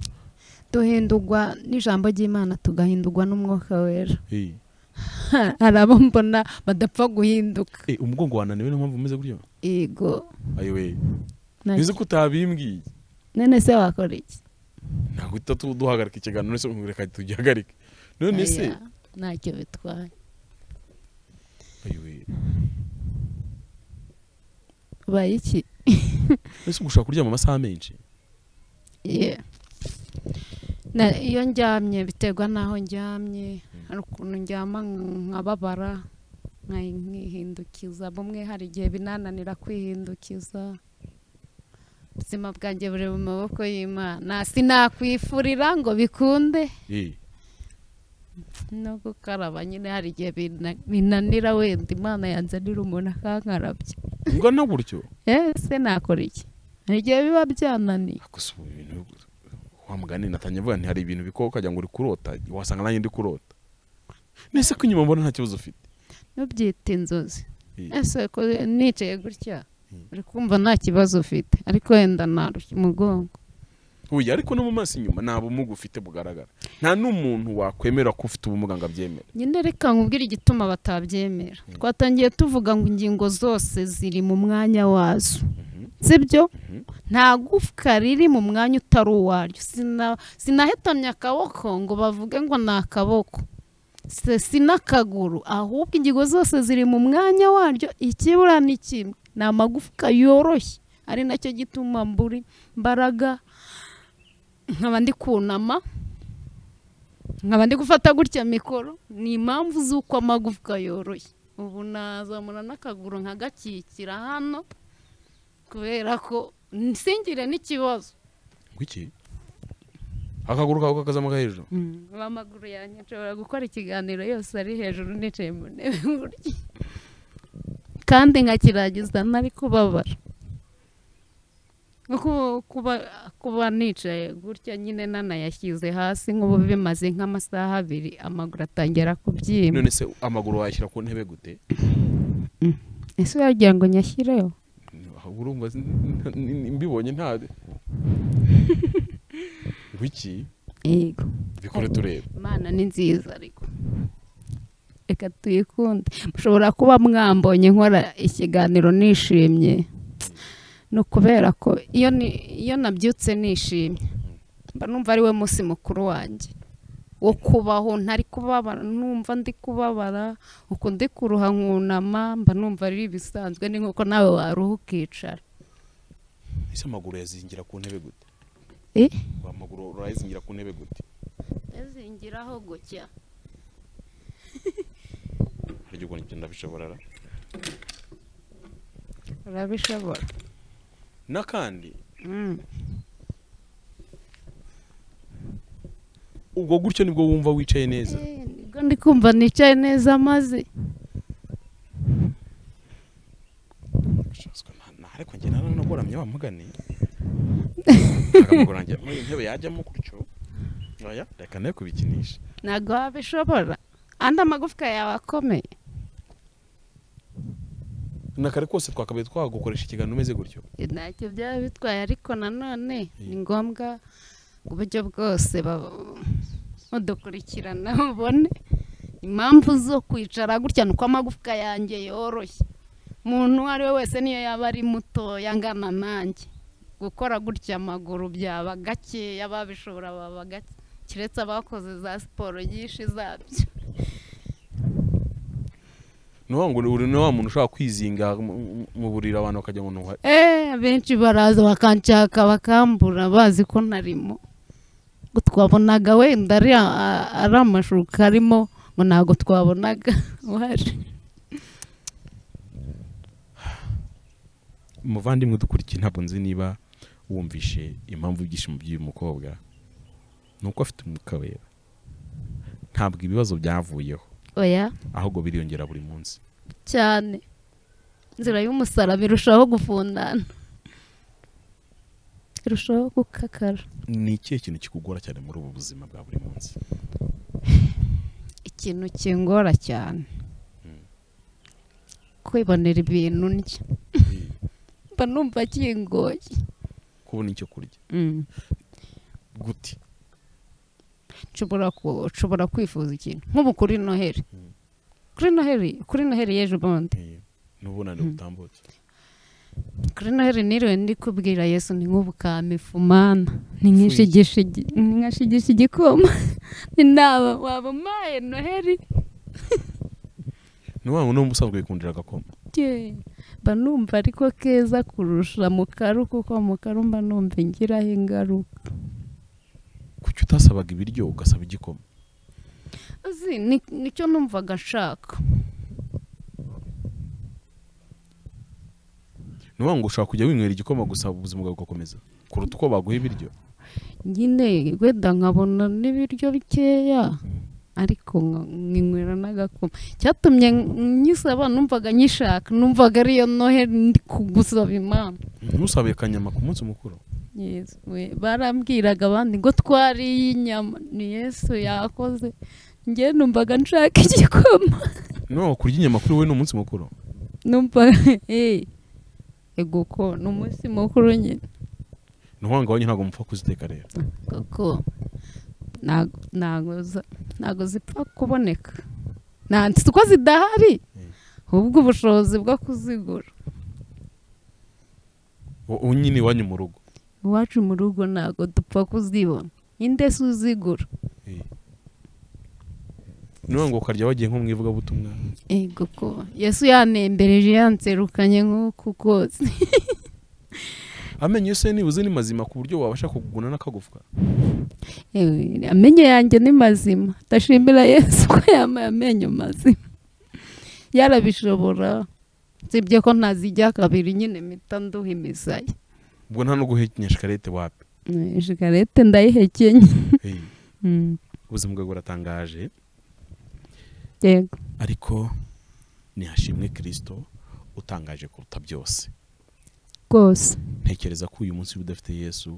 duhindurwa n'ijambo ry'imana tugahindurwa n'umwuka wera Hey. hari abo mbona badapfa guhinduka Eh, umugongo wananiwe niyo mpamvu umeze gutyo yego ayiwe nta- bizi ko utabimbwiye none se wakora iki ntabwo uhita tu- duhagarika ikiganiro none se reka tugihagarike none se Aya, ntacyo bitwaye ayiwe ubaye iki none se ugushaka kuryama amasaha menshi Yeah. Na- iyo ndyamye biterwa n'aho ndyamye hari ukuntu ndyama nkababara nkahi- nkihindukiza bumwe hari igihe binananira kwihindukiza ubuzima bwanjye buri mu maboko y'imana sinakwifurira ngo bikunde Eh, no gukaraba nyine hari igihe bina- binanira wenda imana yanzanira umuntu akankarabya ungana gutyo ese nakora iki hari igihe biba byananiye gusa ubu ibintu wa mugani natangiye avuga nti hari ibintu bikora ukagira ngo uri kurota wasanga nanjye ndi kurota nese ko inyuma mbona nta kibazo ufite ntubyite inzozi Eh, ese ko nicaye gutya Mm. uri kumva nta kibazo ufite ariko wenda narushya umugongo oya ariko no mu maso inyuma nta bumuga ufite bugaragara nta n'umuntu wakwemera ko ufite ubumuga ngo abyemere nyine reka nkubwire igituma batabyemera twatangiye tuvuga ngo ingingo zose ziri mu mwanya wazo sibyo Mhm. nta gufwa riri mu mwanya utari uwaryo Sina- sinahetamye akaboko ngo bavuge ngo ni akaboko Se- sinakaguru ahubwo ingingo zose ziri mu mwanya waryo ikibura ni kimwe ni amagufwa yoroshye ari nacyo gituma mburi mbaraga nkaba ndi kunama nkaba ndi gufata gutya mikoro ni impamvu z'uko amagufwa yoroshye ubu nazamura n'akaguru nkagakikira hano kubera ko nsingire n'ikibazo ngo iki akaguru kawe kakazamuka hejuru aba amaguru yanjye nshobora gukora ikiganiro yose ari hejuru nicaye mu ntebe gutya kandi nkakiragiza ntari kubabara Nko kuba kuba nicaye gutya nyine nanayashyize hasi nk'ubu bimaze nk'amasaha abiri amaguru atangira kubyimba none se amaguru wayashyira ku ntebe gute ese uragira ngo nyashyireho urumva si- n- n- mbibonye nta wiki yego bikore turebe imana ni nziza ariko reka tuyikunde mushobora kuba mwambonye nkora ikiganiro nishimye ni ukubera ko iyo ni- iyo nabyutse nishimye mba numva ari we munsi mukuru wanjye wo kubaho ntari kubabara numva ndi kubabara uko ndi kuruha nkunama mba numva ari ibisanzwe ni nk'uko nawe waruha ukicara ese amaguru yazingira ku ntebe gute Eh? amaguru urayazingira ku ntebe gute yazingiraho gutya hari igihe ubona ibyo ndabishobora ra. urabishobora n'akandi Mm. ubwo gutyo nibwo wumva wicaye neza Eh, nibwo ndi kumva nicaye neza maze Shucks, ko nta- nta- ariko njye naranagoramye wamugane akamugora njye muri iyi ntebe yajyamo gutyo oya reka nayo kubikinisha ntabwo wabishobora andi amagufwa yawe akomeye nakare kose twakabaye twagukoresha ikiganiro umeze gutyo Eh, ntacyo byaba bitwaye ariko nanone ni ngombwa uburyo bwose ba- mudukurikirana ubone impamvu zo kwicara gutya ni uko amagufwa yanjye yoroshye umuntu uwo ari we wese niyo yaba ari mutoya angana nanjye gukora gutya amaguru byaba gakeya babishobora baba gake keretse abakoze za siporo nyinshi zabyo ni wa ngo uri ni wa muntu ushobora kwizinga mu- mu- mu buriri abantu bakajya ngo ntuha Eh, abenshi baraza bakanshaka bakambura bazi ko ntarimo ngo twabonaga wenda ari a- ari amashuka arimo ngo ntabwo twabonaga uhari muvandimwe dukurikiye ntabwo nzi niba wumvishe impamvu y'ibyishimo by'uyu mukobwa ni uko afite umwuka wera ntabwo ibibazo byavuyeho oya ahubwo biriyongera buri munsi cyane inzira y'umusaraba irushaho gufundana irushaho gukakara ni ikihe kintu kikugora cyane muri ubu buzima bwa buri munsi ikintu kingora cyane kwibonera ibintu ndya mba numva kingoye kubona icyo kurya gute nshobora ku- nshobora kwifuza ikintu nk'ubu kuri noheli kuri noheli kuri noheli y'ejo bundi n'ubunani butambutse kuri noheli niriwe ndi kubwira yesu ni nk'ubu kamifumana ni nk'ishigishigi ni nkashigisha igikoma ni naba waba umpaye noheli ni wa wundi uba usanzwe wikundira agakoma Ye, mba numva ariko keza kurusha mu karu kuko mu karu mba numva ingiraho ingaruka kuki utasabaga ibiryo ugasaba igikoma uzi ni- nicyo numvaga nshaka ni wa ngo ushobora kujya winywera igikoma gusa ubuzima bwawe bugakomeza kuruta uko baguha ibiryo nyine wenda nkabona n'ibiryo bikeya ariko nka- nkinywera n'agakoma cyatumye n- nyisaba numvaga nyishaka numvaga ariyo noheli ndi kugusaba imana ntusabe akanyama ku munsi mukuru Yesu we, barambwiraga abandi ngo twariye inyama ni yesu yakoze njye numvaga nshaka igikoma ni wa ngo kurya inyama kuri we ni umunsi mukuru numvaga eh, ego ko ni umunsi mukuru nyine ni wa ngo wanyu ntabwo mupfa kuziteka rero koko ntago- ntago za- ntago zipfa kuboneka nanditse uko zidahari ahubwo ubushobozi bwo kuzigura Wo- wowe nyine iwanyu mu rugo iwacu mu rugo ntago dupfa kuzibona inde se uzigura ni wa ngo ukarya wagiye nko mu ivugabutumwa ego ko yesu yanembereje yanserukanye nk'uku kose amenyo yose nibuze ni mazima ku buryo wabasha kuguguna n'akagufwa Ewe, amenyo yanjye ni mazima ndashimira yesu ko yampaye amenyo mazima yarabishobora sibye ko ntazijya kabiri nyine mpita nduha imisaya ubwo nta no guhekenya shikarete wapi Eh, shikarete ndayihekenye Eh, Mm, ubuzima bwawe buratangaje yego ariko nihashimwe kirisito utangaje kuruta byose rwose ntekereza ko uyu munsi uba udafite yesu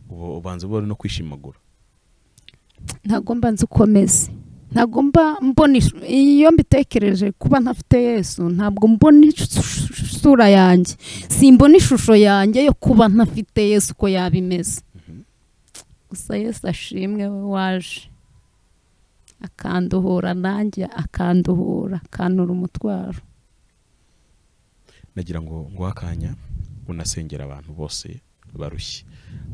uba ubanza uba uri no kwishimagura ntabwo mba nzi uko meze ntabwo mba mbona ish- iyo mbitekereje kuba ntafite yesu ntabwo mbona ish- isura yanjye simbona ishusho yanjye yo kuba ntafite yesu uko yaba imeze gusa yesu ashimwe we waje akanduhura nanjye akanduhura akanura umutwaro nagira ngo nguhe akanya unasengera abantu bose barushye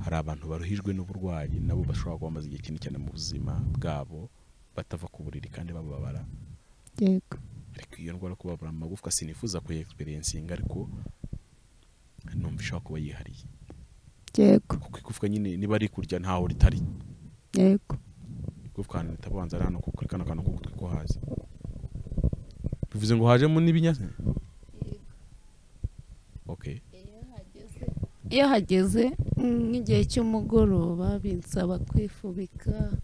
hari abantu baruhijwe n'uburwayi nabo bashobora kuba bamaze igihe kinini cyane mu buzima bwabo batava ku buriri kandi bababara yego ariko iyo ndwara yo kubabara amagufwa sinifuza kuyegisperiensinga ariko numva ishobora kuba yihariye yego kuko igufwa nyine niba rikurya ntaho ritari yego igufwa ahantu ritabanza ari hano kuko ari kano kantu k'ugutwi ko haza bivuze ngo hajemo n'ibinyazina okay iyo hageze nk'igihe cy'umugoroba binsaba kwifubika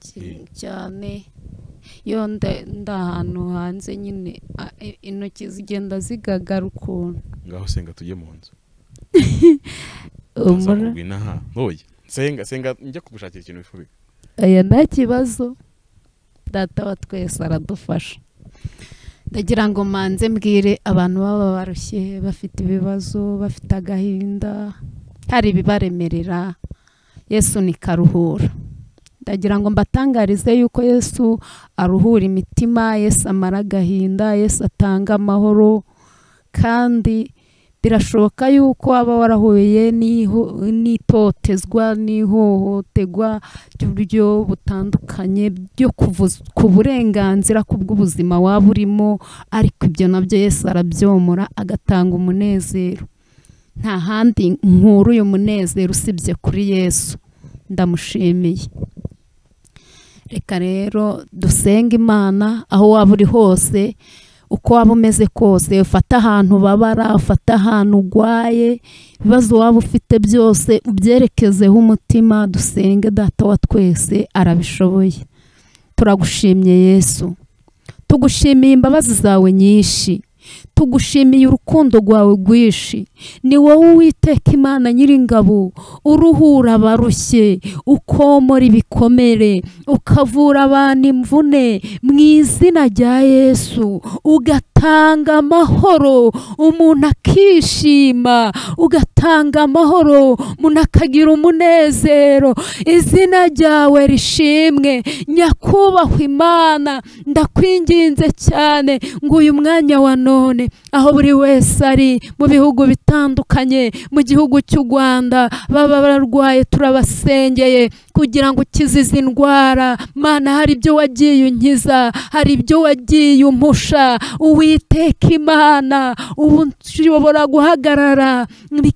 ki- cyane iyo nda- ndi ahantu hanze nyine a- i- intoki zigenda zigagara ukuntu ngaho senga tujye mu nzu Umura- ntaha ntoya senga senga njya kugushakira ikintu wifubika aya nta kibazo data wa twese aradufasha ndagira ngo manze mbwire abantu baba barushye bafite ibibazo bafite agahinda hari ibibaremerera yesu ni karuhura ndagira ngo mbatangarize yuko yesu aruhura imitima yesu amara agahinda yesu atanga amahoro kandi birashoboka yuko waba warahuye n'iho- n'itotezwa n'ihohoterwa by'uburyo butandukanye byo kuvuza ku burenganzira ku bw'ubuzima waba urimo ariko ibyo nabyo Yesu arabyomora agatanga umunezero nta handi nkura uyu munezero usibye kuri Yesu ndamushimiye reka rero dusenge imana aho waba uri hose uko waba umeze kose ufate ahantu ubabara ufate ahantu urwaye ibibazo waba ufite byose ubyerekezeho umutima dusenge data wa twese arabishoboye turagushimye yesu tugushimiye imbabazi zawe nyinshi tugushimiye urukundo rwawe rwinshi ni wowe uwiteka imana nyiringabo uruhura abarushye ukomora ibikomere ukavura abantu imvune mu izina rya yesu ugatanga amahoro umuntu akishima ugatanga amahoro umuntu akagira umunezero izina ryawe rishimwe nyakubahwa imana ndakwinginze cyane ngo uyu mwanya wa none aho buri wese ari mu bihugu bitandukanye mu gihugu cy'u rwanda baba bararwaye turabasengeye kugira ngo ukize izi ndwara mana hari ibyo wagiye unkiza hari ibyo wagiye umpusha uwiteka imana ubu nshobora guhagarara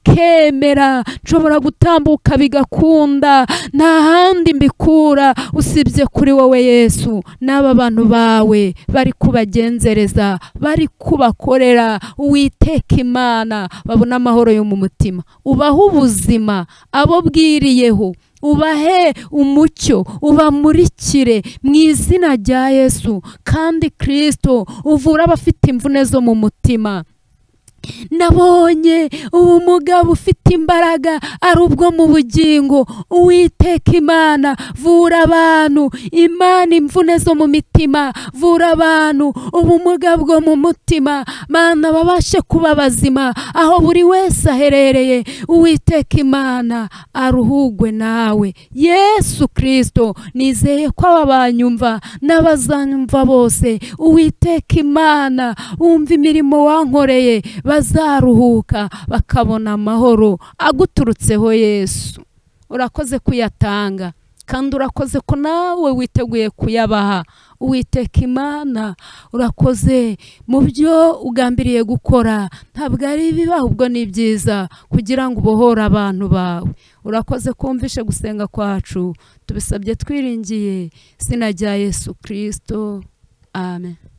bikemera nshobora gutambuka bigakunda nta handi mbikura usibye kuri wowe yesu n'aba bantu bawe bari kubagenzereza bari kubakorera uwiteka imana babona amahoro yo mu mutima ubahe ubuzima abo bwiriyeho ubahe umucyo ubamurikire mu izina rya yesu kandi kirisito uvura abafite imvune zo mu mutima nabonye ubu mugabo ufite imbaraga ari ubwo mu bugingo uwiteka imana vura abantu imana imvune zo mu mitima vura abantu ubumuga bwo mu mutima mana babashe kuba bazima aho buri wese aherereye uwiteka imana aruhugwe nawe yesu kirisito nizeye ko ababanyumva n'abazanyumva bose uwiteka imana wumva imirimo wankoreye bazaruhuka bakabona amahoro aguturutseho yesu urakoze kuyatanga kandi urakoze ko nawe witeguye kuyabaha uwiteka imana urakoze mu byo ugambiriye gukora ntabwo ari ibibi ahubwo ni byiza kugira ngo ubohore abantu bawe urakoze kumvishe gusenga kwacu tubisabye twiringiye izina rya yesu kirisito amen